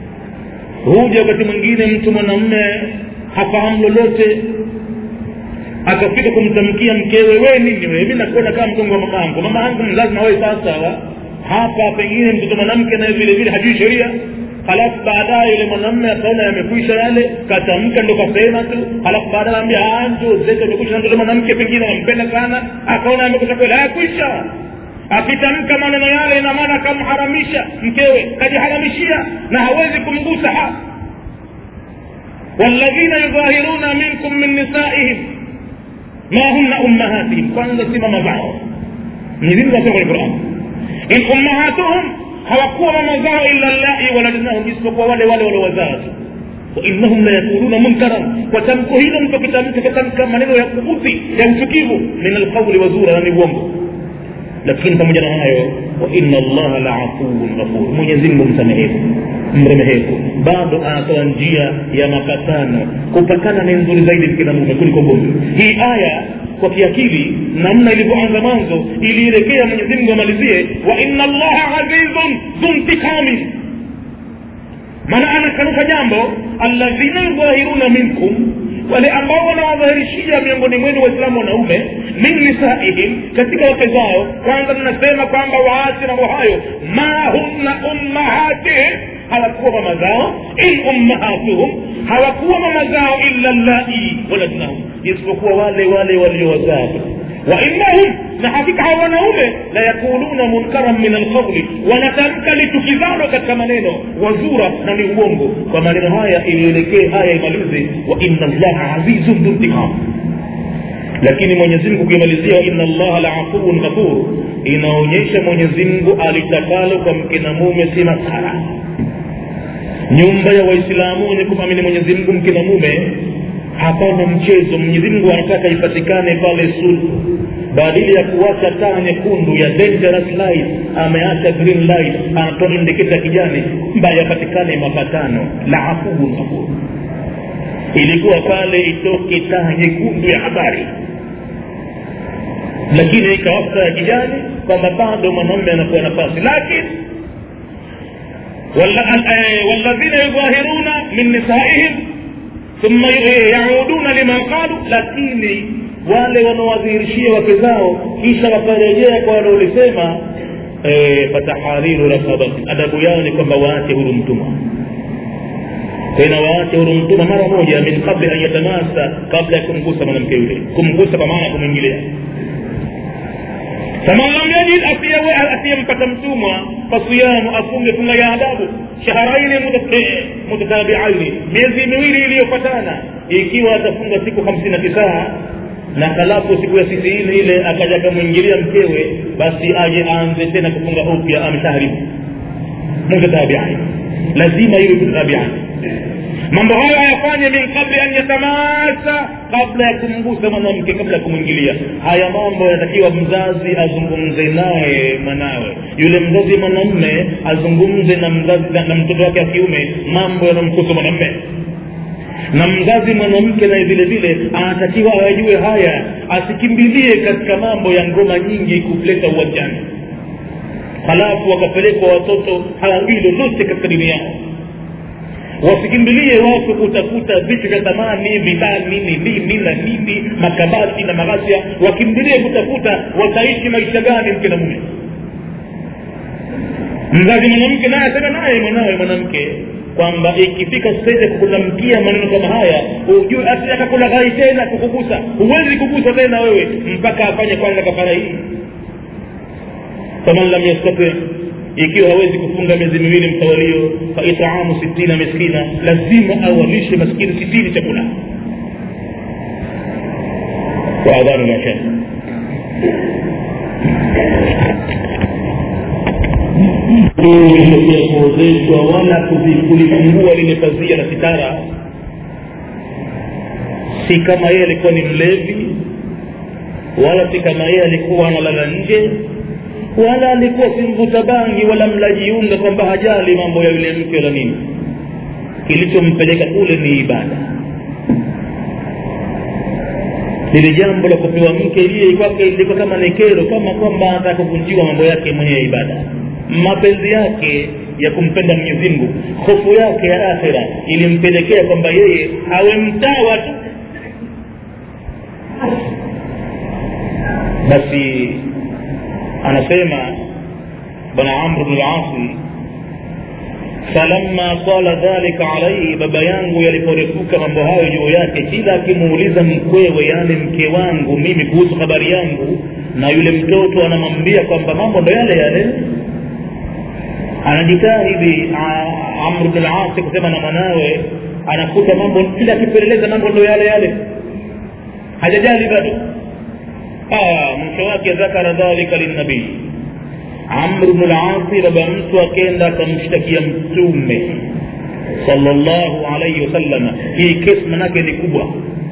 huja wakati mwingine mtu mwanamme hafahamu lolote akafika kumtamkia mkewe we nini wewe mi nakuona kama mkongo wa mama yangu mama yangu mzazi na wewe sawasawa hapa pengine mtoto mwanamke naye vile vile hajui sheria halafu baadaye yule mwanamme akaona yamekwisha yale katamka ndo kasema tu halafu baadaye anaambia njo zetu amekwisha na mtoto mwanamke pengine anampenda sana akaona yamekwisha kweli hayakwisha akitamka maneno yale ina maana akamharamisha mkewe kajiharamishia na hawezi kumgusa ha walladhina yudhahiruna minkum min nisaihim ma hunna ummahatihim kwanza si mama zao mwenyezi asema kwenye quran in ummahatuhum hawakuwa mama zao illa llai waladnahum isipokuwa wale wale waliowazaa tu wainahum la yakuluna munkaran kwa tamko hilo mtu akitamka katamka maneno ya kubuthi ya uchukivu min alqauli wazura na ni uongo lakini pamoja na hayo wa inna allaha la afuun ghafur mwenyezi mungu msamehevu mremehevu bado anatoa njia ya mapatano kupatana ni nzuri zaidi mkina mume kuliko gomvi hii aya kwa kiakili namna ilivyoanza mwanzo ilielekea mwenyezi mungu amalizie wa inna allaha azizun dhuntiqamin maana anakanusha jambo alladhina yudhahiruna minkum wale ambao wanawadhahirishia miongoni mwenu waislamu wanaume min nisaihim katika wake zao kwanza mnasema kwamba waache mambo hayo ma hunna ummahatihim hawakuwa mama zao in ummahatuhum hawakuwa mama zao illa llai waladnahum isipokuwa wale wale waliowazaa wa innahum na hakika hawa wanaume la yakuluna munkaran min alqauli wanatamka litukizano katika maneno wazura na ni uongo kwa maneno haya ilielekee haya imalize wa inna allaha azizun dhuntiqam lakini mwenyezi mungu kuimalizia wa inna allaha la afuun ghafur inaonyesha mwenyezi mungu alitakalo kwa mke na mume si masara nyumba ya waislamu wenye kumamini mwenyezi mungu mke na mume hapana mchezo mwenyezi mungu anataka ipatikane pale sulhu badili ya kuacha taa nyekundu ya dangerous light ameacha green light anatoa indiketa kijani kwamba yapatikane mapatano la afuun ghafur ilikuwa pale itoke taa nyekundu ya habari lakini ikawaka ya kijani kwamba bado mwanamume anakuwa nafasi lakini والذين يظاهرون من نسائهم ثم يعودون لما قالوا lakini wale wanawadhihirishia wake zao kisha wakarejea kwa wanaolisema fatahariru rakabati adabu yao ni kwamba waache huru mtumwa tena waache huru mtumwa mara moja min qabli an yatamasa kabla ya kumgusa mwanamke yule kumgusa kwa maana kumwingilia faman lam yajid asiyempata mtumwa fasiyamu afunge funga ya adabu shaharaini mutatabiaini miezi miwili iliyofatana ikiwa atafunga siku hamsini na tisaa na halafu siku ya sitini ile akaja akamwingilia mkewe basi aje aanze tena kufunga upya ameshaharibu mutatabiaini lazima iwe mutatabiaini mambo hayo ayafanye min qabli an yatamasa kabla ya kumgusa mwanamke kabla ya kumwingilia haya mambo yanatakiwa mzazi azungumze naye mwanawe yule mzazi mwanamme azungumze na mzazi na mtoto wake wa kiume mambo yanamkusa mwanamme na mzazi mwanamke naye vile vile anatakiwa ayajue haya asikimbilie katika mambo ya ngoma nyingi kuleta uwanjani halafu wakapelekwa watoto hawajui lolote katika dini yao wasikimbilie watu kutafuta vitu vya thamani bidhaa nini nini na nini makabati na maghasia wakimbilie kutafuta wataishi maisha gani mke na mume mzazi mwanamke naye asema naye mwanawe mwanamke kwamba ikifika stage ya kukutamkia maneno kama haya ujue asitaka kulaghai tena kukugusa huwezi kugusa tena wewe mpaka afanye kwanza kafara hii faman lam yastati ikiwa hawezi kufunga miezi miwili mtawalio fa itaamu sitina miskina lazima awalishe maskini sitini chakula kwa adhanu ya shekh kuozeshwa wala kulifungua lile pazia la sitara si kama yeye alikuwa ni mlevi wala si kama yeye alikuwa analala nje wala alikuwa si mvuta bangi wala mlajiunga kwamba hajali mambo ya yule mke wala nini kilichompeleka kule ni ibada lile jambo la kupewa mke lile kwake ilikuwa kama ni kero kama kwamba anataka kuvunjiwa mambo yake mwenye ya ibada mapenzi yake ya kumpenda mwenyezi mungu hofu yake ya akhira ilimpelekea kwamba yeye awe mtawa tu basi anasema bwana amru bnu lasi falamma qala dhalika alaihi baba yangu yaliporefuka mambo hayo juu yake kila akimuuliza mkwewe yani mke wangu mimi kuhusu habari yangu na yule mtoto anamwambia kwamba mambo ndo yale yale anajitahidi amru bnu lasi kusema na mwanawe anakuta mambo kila akipeleleza mambo ndo yale yale hajajali bado mke wake dhakara dhalika linnabii amru bnu lasi baba mtu akenda akamshtakia mtume salllahu alaihi wasalama hii kesi manake ni kubwa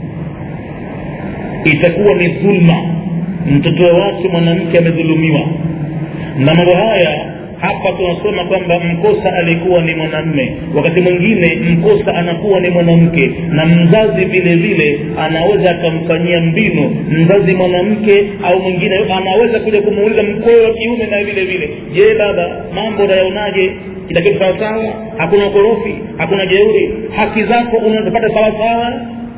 itakuwa ni dhulma mtoto wa watu mwanamke amedhulumiwa na mambo haya hapa tunasoma kwamba mkosa alikuwa ni mwanamme wakati mwingine mkosa anakuwa ni mwanamke na mzazi vile vile anaweza akamfanyia mbinu mzazi mwanamke au mwingine anaweza kuja kumuuliza mkwewe wa kiume na vile vile je baba mambo unayaonaje kila kitu sawasawa hakuna ukorofi hakuna jeuri haki zako unazopata sawasawa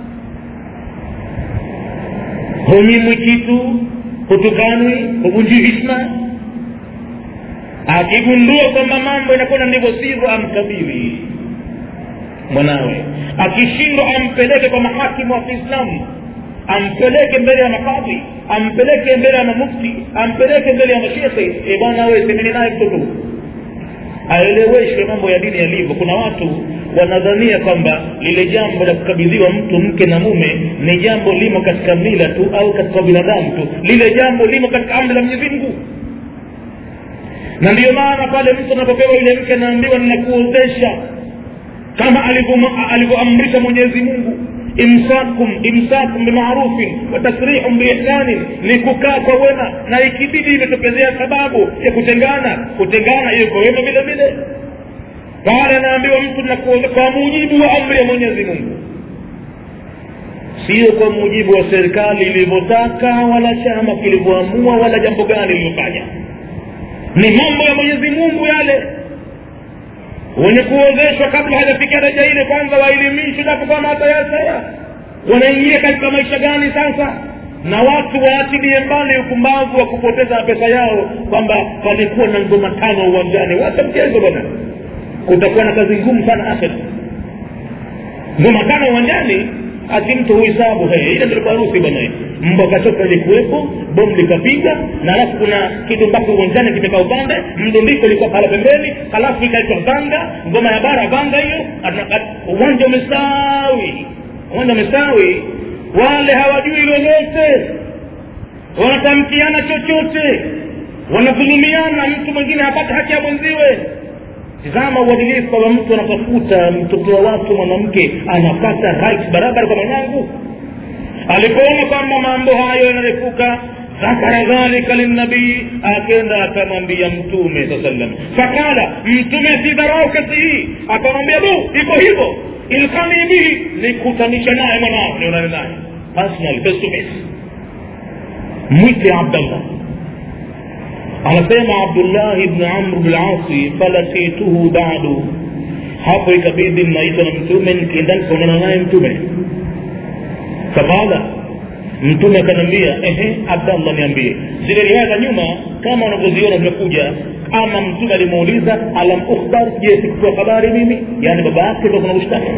hunyimwi kitu hutukanwi huvunjii hishma akigundua kwamba mambo inakwenda ndivyo sivyo amkabili mwanawe akishindwa ampeleke kwa mahakimu wa kiislamu ampeleke mbele ya makadhi ampeleke mbele ya mamufti ampeleke mbele ya mashekhe e bwana we semeni naye mtoto aeleweshwe mambo ya dini yalivyo kuna watu wanadhania kwamba lile jambo la kukabidhiwa mtu mke na mume ni jambo limo katika mila tu au katika binadamu tu lile jambo limo katika amri la mwenyezi mungu na ndiyo maana pale mtu anapopewa yule mke anaambiwa ninakuozesha kama alivyoamrisha mwenyezi mungu imsakum imsakum bimarufin wa tasrihum biihsanin ni kukaa kwa wema na ikibidi imetokezea sababu ya kutengana kutengana hiyo kwa wema vile vile pale anaambiwa mtu nakuoza kwa mujibu wa amri ya mwenyezi mungu sio kwa mujibu wa serikali ilivyotaka wala chama kilivyoamua wala jambo gani lililofanya ni mambo ya mwenyezi mungu yale wenye kuozeshwa kabla hajafikia daraja ile kwanza waelimishwe japo kama watayasaya wanaingia katika maisha gani sasa na watu waatilie mbali upumbavu wa kupoteza pesa yao kwamba palikuwa na ngoma tano uwanjani wacha mchezo bwana kutakuwa na kazi ngumu sana akhira ngoma tano uwanjani ati mtu huhesabu ile ndio harusi bwana mbwa katoka ilikuwepo bomu likapiga na alafu kuna kitu mpaka uwanjani kimekaa upande mdundiko ilikuwa pala pembeni halafu ikaitwa vanga ngoma ya bara vanga hiyo uwanja umestawi uwanja umestawi wale hawajui lolote wanatamkiana chochote wanadhulumiana mtu mwingine hapate haki ya mwenziwe tizama uadilifu kwamba mtu anatafuta mtoto wa watu mwanamke anapata right barabara kwa mwanangu alipoona kwamba mambo hayo yanarefuka dhakara dhalika linabii akenda akamwambia mtume saa sallam fakala mtume sidharau kesi hii akamwambia bu iko hivyo ilkani bihi nikutanisha naye mwanao nionane naye personal face to face mwite abdallah anasema abdullahi bnu amr bnasi falasituhu badu hapo ikabidi mnaitwa na mtume nikienda nikaonana naye mtume faqala mtume akaniambia ehe abdallah niambie zile riwaya za nyuma kama unavyoziona zimekuja ama mtume alimuuliza alam ukhbar je sikupewa habari mimi yaani baba yake ndo kuna ushtaki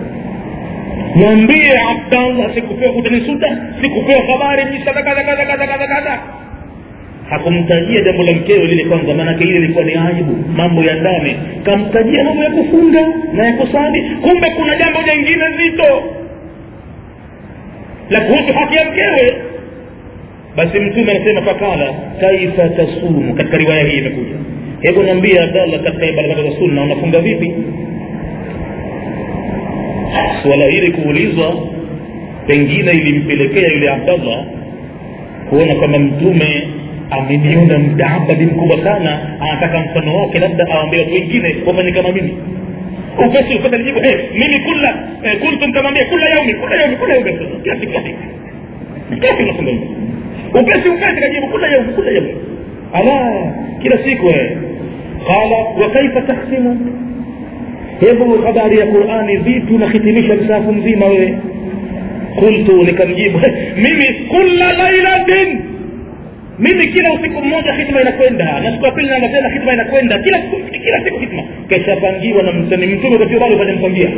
mwambie abdallah sikupewa utanisuta sikupewa habari kadha kadha kadha kadha kadha kadha hakumtajia jambo la mkewe lile kwanza maanake ile ilikuwa ni aibu mambo ya ndani kamtajia mambo ya kufunga na ya kusali kumbe kuna jambo jingine zito la kuhusu haki ya mkewe basi mtume anasema fakala kaifa tasumu katika riwaya hii imekuja hebu niambie abdallah katika ibada za sunna unafunga vipi suala hili kuulizwa pengine ilimpelekea yule abdallah kuona kwamba mtume ameniona mtaabadi mkubwa sana anataka mfano wake labda awambia watu wengine wafanye kama mimi upesi upata lijibu hey, mimi kula eh, kuntum kamwambia kula yaumi kula yaumi kula yaumi kila siku kila siku kila siku nafunga hivi upesi upesi kajibu kula yaumi kula yaumi ala kila siku eh qala wa kaifa tahsimu hebu habari ya qurani vipi unahitimisha msahafu mzima wewe qultu nikamjibu mimi kula lailatin mimi kila usiku mmoja hitma inakwenda na siku ya pili naanga tena hitma inakwenda kila siku kila siku hitma keshapangiwa na mtani mtume kwa bado hajampangia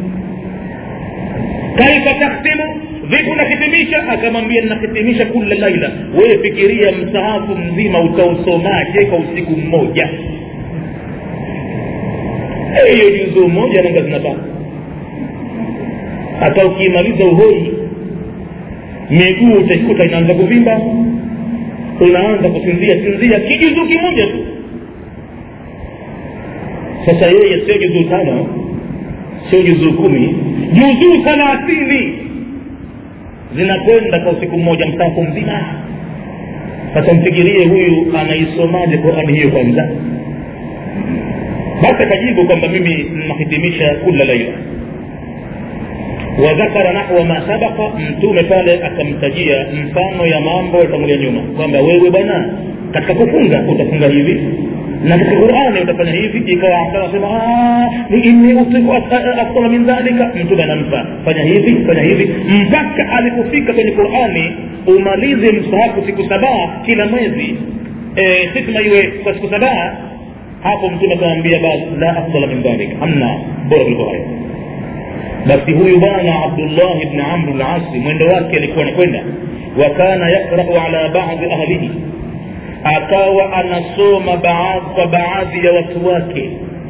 kaifa tahtimu vipi unahitimisha akamwambia ninahitimisha kula laila wewe fikiria msahafu mzima utausomaje kwa usiku mmoja hiyo juzuu moja nanga zinataka hata ukimaliza uhoi miguu utaikuta inaanza kuvimba unaanza kusinzia sinzia kijuzuu kimoja tu sasa yeye sio juzuu tano sio juzuu kumi juzuu thalathini zinakwenda kwa usiku mmoja msafu mzima sasa mfikirie huyu anaisomaje qurani hiyo kwanza basi akajibu kwamba mimi nahitimisha kula laila wadhakara nahwa ma sabaqa mtume pale akamtajia mfano ya mambo yatangulia nyuma kwamba wewe bwana katika kufunga utafunga hivi na katika qurani utafanya hivi ikawa anasema inni utiku afdala min dhalika mtume anampa fanya hivi fanya hivi mpaka alipofika kwenye qurani umalize msahafu siku sabaa kila mwezi e, hikma iwe kwa siku sabaa hapo mtume akamwambia basi la afdala min dhalika hamna bora kuliko hayo basi huyu bwana abdullah bni amr lasi mwendo wake alikuwa anakwenda wa kana yakrau ala badi ahlihi akawa anasoma baadhi kwa baadhi ya watu wake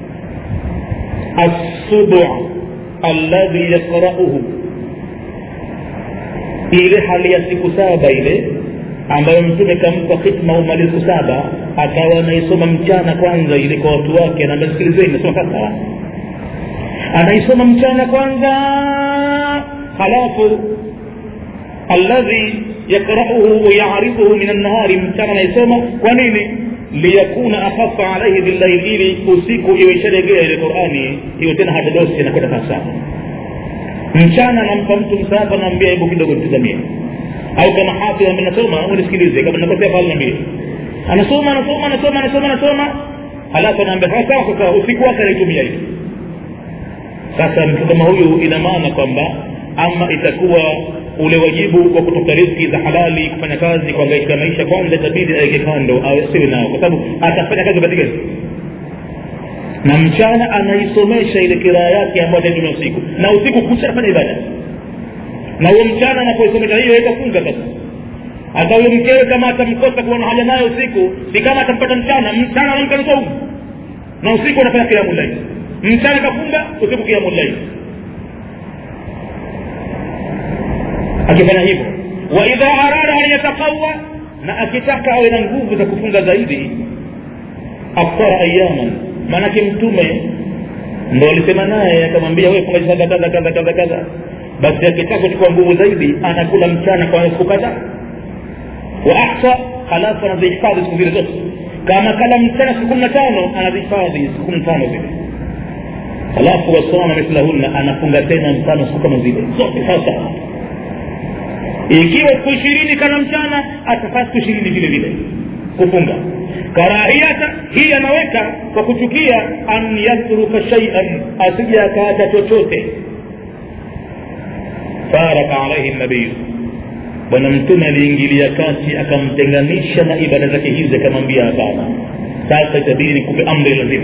assubu alladhi yakrauhu ile hali ya siku saba ile ambayo mtume kampa khitma umalizi siku saba akawa anaisoma mchana kwanza ile kwa watu wake anaambia sikilizeni nasoma sasa anaisoma mchana kwanza halafu alladhi yakrauhu wayarifuhu min annahari mchana anaisoma kwa nini liyakuna akhafa alaihi billaili ili usiku iwe isharegea ile qurani hiyo tena hatadosi anakwenda sawasawa mchana nampa mtu msahafu anaambia hebu kidogo nitizamie au kama hafidh amenasoma unisikilize kama nakosea pale niambie anasoma anasoma anasoma anasoma anasoma halafu anaambia sasa sasa usiku wake anaitumia hivi sasa mtu kama huyu ina maana kwamba ama itakuwa ule wajibu wa kutafuta riziki za halali kufanya kazi kuangaika maisha kwanza itabidi aweke kando asiwe nao kwa sababu atafanya kazi katika na mchana anaisomesha ile kiraa yake ambayo ataitumia usiku na usiku kucha afanya ibada na huyo mchana anapoisomesha hiyo itafunga sasa hata huyo mkewe kama atamkosa kuwa na haja nayo usiku si kama atampata mchana mchana anamka nusu na usiku anafanya kiamu laili mchana kafunga usiku kiamu laili akifanya hivyo wa idha arada an yataqawa na akitaka awe na nguvu za kufunga zaidi aftara ayaman maanake mtume ndo alisema naye akamwambia wewe funga saba kadha kadha kadha kadha basi akitaka kuchukua nguvu zaidi anakula mchana kwa siku kadhaa wa ahsa halafu anazihifadhi siku zile zote kama kala mchana siku kumi na tano anazihifadhi siku kumi na tano zile halafu wasoma mithlahunna anafunga tena mfano siku kama zile zote sasa ikiwa siku ishirini kana mchana atafaa siku ishirini vile vile kufunga karahiyata hii anaweka kwa kuchukia an yatruka shaian asija akaacha chochote faraka alaihi nabiyu bwana mtume aliingilia kati akamtenganisha na ibada zake hizi akamwambia hapana sasa itabidi nikupe amri lazima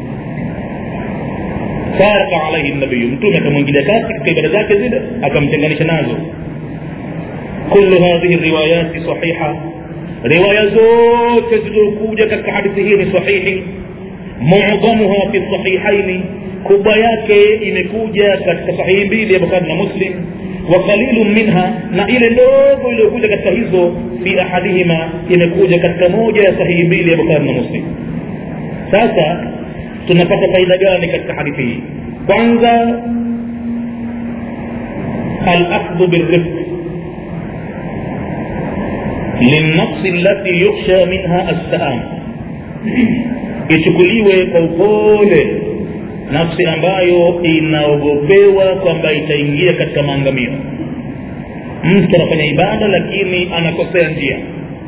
faraka alaihi nabiyu mtume akamwingilia kati katika ibada zake zile akamtenganisha nazo kullu hadhihi riwayati sahiha riwaya zote zilizokuja katika hadithi hii ni sahihi mu'dhamuha fi sahihaini kubwa yake imekuja katika sahihi mbili ya bukhari na muslim وقليل منها na ile ndogo iliyokuja katika hizo fi ahadihima imekuja katika moja ya sahihi mbili ya bukhari na muslim sasa tunapata faida gani katika hadithi hii kwanza alakhdhu birifq linnafsi allati yukhsha minha assaam ichukuliwe kwa upole nafsi ambayo inaogopewa kwamba itaingia katika maangamio mtu anafanya ibada lakini anakosea njia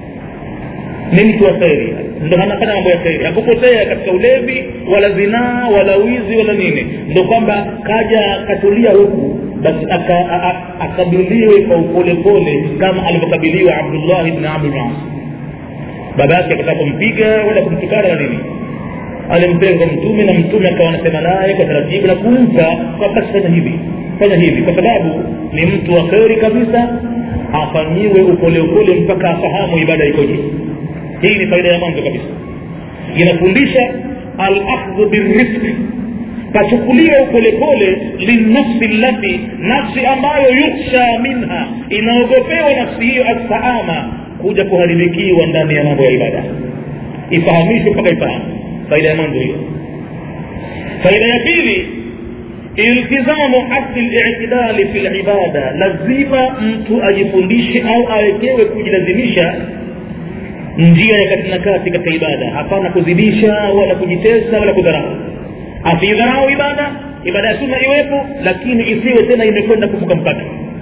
ni mtu wa kheri ndo anafanya mambo ya kheri hakupotea katika ulevi wala zinaa wala wizi wala nini ndo kwamba kaja katulia huku basi akabiliwe kwa upolepole kama alivyokabiliwa abdullah bni amr bn as baba yake akataka kumpiga wala kumtukana na nini alimpeleka kwa mtume na mtume akawa anasema naye kwa taratibu na kumpa kwa basi fanya hivi fanya hivi kwa sababu ni mtu wa kheri kabisa afanyiwe upole upole mpaka afahamu ibada ikoje hii ni faida ya mwanzo kabisa inafundisha alakhdhu birifqi pachukuliwa upolepole linafsi lati nafsi ambayo yukhsha minha inaogopewa nafsi hiyo assaama kuja kuharibikiwa ndani ya mambo ya ibada ifahamishwe mpaka ifahamu faida ya mwanzo hiyo faida ya pili iltizamu asli litidali fi libada lazima mtu ajifundishe au awekewe kujilazimisha njia ya kati na kati katika ibada hapana kuzidisha wala kujitesa wala kudharau asidharau ibada ibada ya sunna iwepo lakini isiwe tena imekwenda kuvuka mpaka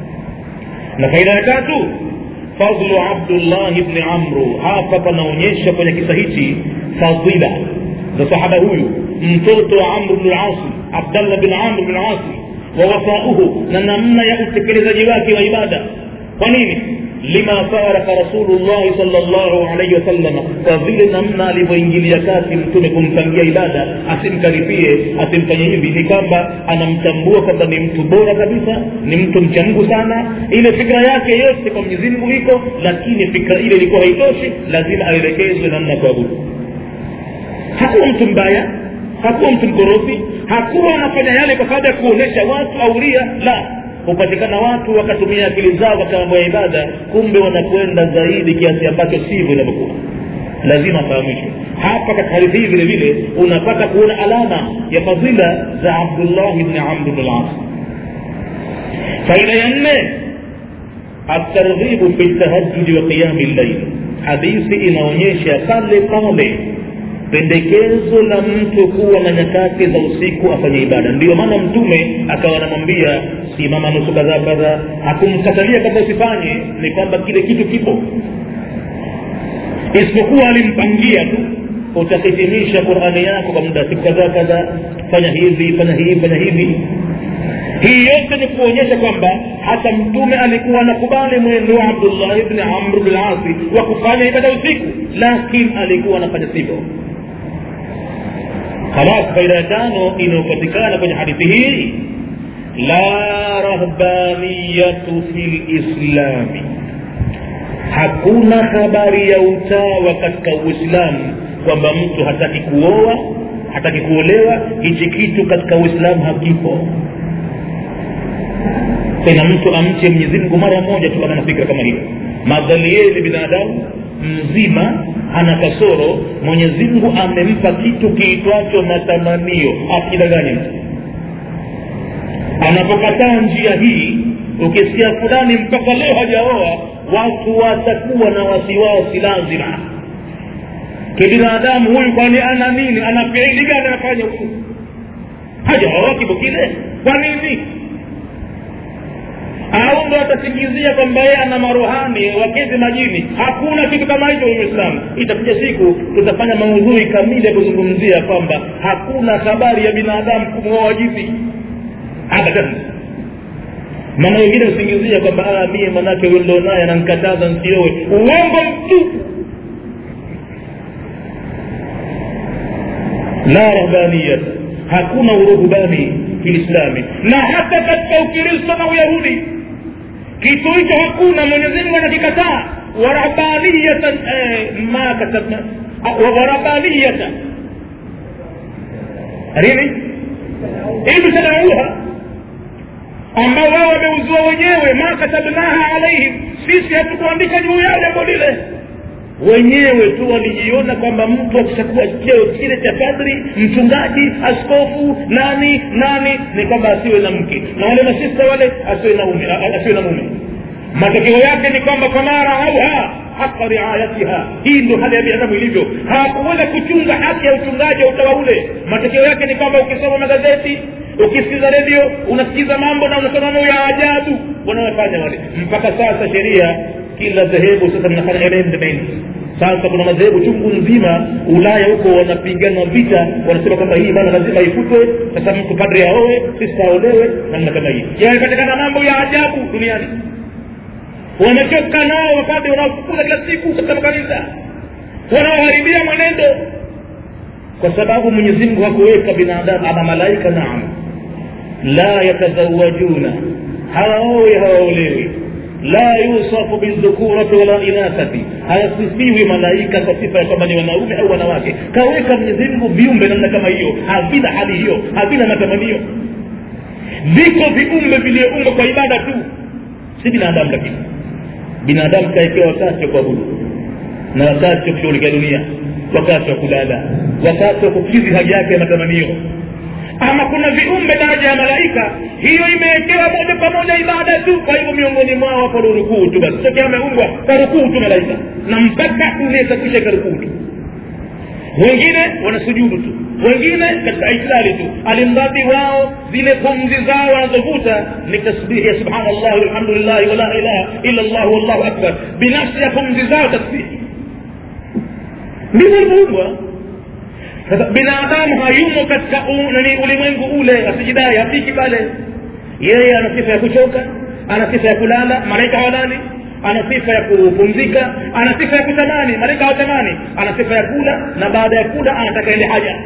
na faida ya tatu fadlu abdullahi bni amru hapa panaonyesha kwenye kisa hichi fadila za sahaba huyu mtoto wa amru bnu lasi abdallah bin amr bn lasi wa wafauhu na namna ya utekelezaji wake wa ibada kwa nini lima faraka rasulullahi salllahu alaihi wasalama kwa vile namna alivyoingilia kati mtume kumpangia ibada asimkaribie asimfanye hivi ni kwamba anamtambua kwamba ni mtu bora kabisa ni mtu mcha mungu sana ile fikra yake yote kwa mwenyezi mungu iko lakini fikra ile ilikuwa haitoshi lazima aelekezwe namna ya kuabudu hakuwa mtu mbaya hakuwa mtu mkorofi hakuwa anafanya yale kwa sababu ya kuonyesha watu auria la hupatikana watu wakatumia akili zao katika mambo ya ibada kumbe wanakwenda zaidi kiasi ambacho sivyo inavyokuwa lazima afahamishwe hapa katika hadithi hii vile vile unapata kuona alama ya fadhila za abdullahi bni amr bn las faida ya nne atarghibu fi tahajudi wa qiyami llail hadithi inaonyesha pale pale pendekezo la mtu kuwa na nyakati za usiku afanye ibada ndiyo maana mtume akawa anamwambia simama nusu kadhaa kadhaa hakumkatalia kwamba usifanye ni kwamba kile kitu kipo isipokuwa alimpangia tu utahitimisha qurani yako kwa muda siku kadhaa kadhaa fanya hivi fanya hivi fanya hivi hii yote ni kuonyesha kwamba hata mtume alikuwa anakubali mwendo wa abdullahi bni amr bn lasi wa kufanya ibada usiku lakini alikuwa anafanya sivyo خلاص faida ya tano inayopatikana kwenye hadithi hii la rahbaniyatu fi lislami hakuna habari ya utawa katika uislamu kwamba mtu hataki kuoa hataki kuolewa hichi kitu katika uislamu hakipo tena mtu amche mwenyezi mungu mara moja tu kama na fikra kama hiyo madhali yeye ni binadamu mzima ana kasoro mwenyezi mungu amempa kitu kiitwacho matamanio akidanganye mtu anapokataa njia hii ukisikia fulani mpaka leo hajaoa watu watakuwa na wasiwasi lazima kibinadamu huyu kwani ana nini ana fiili gani anafanya huyu hajaoa kibo kile kwa nini au ndo atasingizia kwamba yeye ana maruhani wakezi majini hakuna kitu kama hicho kwenye uislamu itakuja siku tutafanya maudhui kamili ya kuzungumzia kwamba hakuna habari ya binadamu kumwoa jini abadan maana wengine husingizia kwamba mie manake huyo ndo naye anankataza nsiowe uongo mtupu la rahbaniyat hakuna uruhubani kiislami na hata katika ukristo na uyahudi kitu hicho hakuna mwenyezi mungu anakikataa warahbaniyatan eh, ma katabna warahbaniyatan nini ibtadauha ambao wao wameuzua wenyewe ma katabnaha alaihim sisi hatukuandika juu yao jambo lile wenyewe tu walijiona kwamba mtu akishakuwa cheo kile cha kadri mchungaji askofu nani nani ni kwamba asiwe na mke na wale masista wale asiwe na ume asiwe na mume matokeo yake ni kwamba kwa mara auha haka riayatiha hii ndio hali ya binadamu ilivyo hawakuweza kuchunga haki ya uchungaji wa utawa ule matokeo yake ni kwamba ukisoma magazeti ukisikiza redio unasikiza mambo na unasoma mambo ya ajabu wanayofanya wale mpaka sasa sheria kila dhehebu sasa linafanya amendment sasa kuna madhehebu chungu nzima ulaya huko wanapigana vita wanasema kwamba hii bana lazima ifutwe sasa mtu padri aowe sista aolewe namna kama hii yamepatikana mambo ya ajabu duniani wamechoka nao wapade wanaofukuza kila siku katika makanisa wanaoharibia mwenendo kwa sababu mwenyezi mungu hakuweka binadamu ama malaika naam la yatazawajuna hawaowi hawaolewi la yusafu bildhukurati wala inathati hayasifiwi malaika kwa sifa ya kwamba ni wanaume au wanawake kaweka mwenyezi mungu viumbe namna kama hiyo havina hali hiyo havina matamanio viko viumbe vilioumbwa kwa ibada tu si binadamu lakini binadamu kaekewa wakati wa kuabudu na wakati wa kushughulikia dunia wakati wa kulala wakati wa kukidhi haja yake ya matamanio ama kuna viumbe daraja ya malaika hiyo imewekewa moja kwa moja ibada tu kwa hivyo miongoni mwao wapo rukuu tu basi tokea ameumbwa kwa rukuu tu malaika na mpaka unaweza kuisha karukuu tu wengine wanasujudu tu wengine katika islali tu alimradi wao zile pumzi zao wanazovuta ni tasbihi ya subhanallah walhamdulillahi wala ilaha illa llah wallahu akbar binafsi ya pumzi zao tasbihi ndivyo alivyoumbwa sasa binadamu hayumo katika nani ulimwengu ule asijidai hafiki pale yeye ana sifa ya kuchoka ana sifa ya kulala malaika hawalali ana sifa ya kupumzika ana sifa ya kutamani malaika hawatamani ana sifa ya kula na baada ya kula anataka ende haja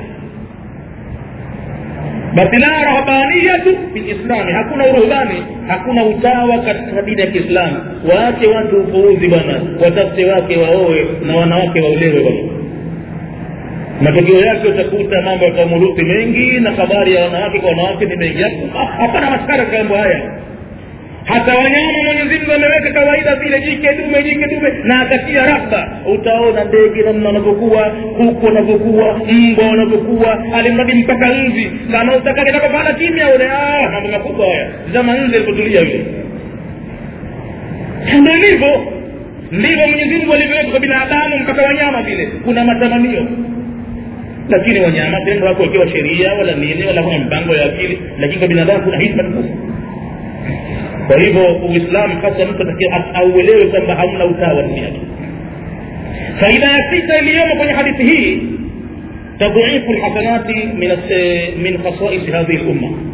basi la rahbaniyatu fi lislami hakuna uruhbani hakuna utawa katika dini ya kiislamu waache watu upuuzi bwana watafute wake waoe na wanawake waolewe bwana matokeo yake utakuta mambo ya kamuruthi mengi na habari ya wanawake kwa wanawake ni mengi hapana maskara katika mambo haya hata wanyama mwenyezi mungu ameweka kawaida vile jike dume jike dume na akatia rahba utaona ndege namna wanavyokuwa kuku wanavyokuwa mbwa wanavyokuwa alimradi mpaka nzi kama utakake takapana kimya ule mambo makubwa haya zama nzi alipotulia yule ndo ilivyo ndivyo mwenyezi mungu alivyoweka kwa binadamu mpaka wanyama vile kuna matamanio lakini wanyama tendo wako wakiwa sheria wala nini wala kuna mpango ya akili lakini kwa binadamu kuna hizma tukufu kwa hivyo uislamu hasa mtu atakiwa auelewe kwamba hamna utawa duniani faida ya sita iliyomo kwenye hadithi hii tadhifu lhasanati min khasaisi hadhihi lumma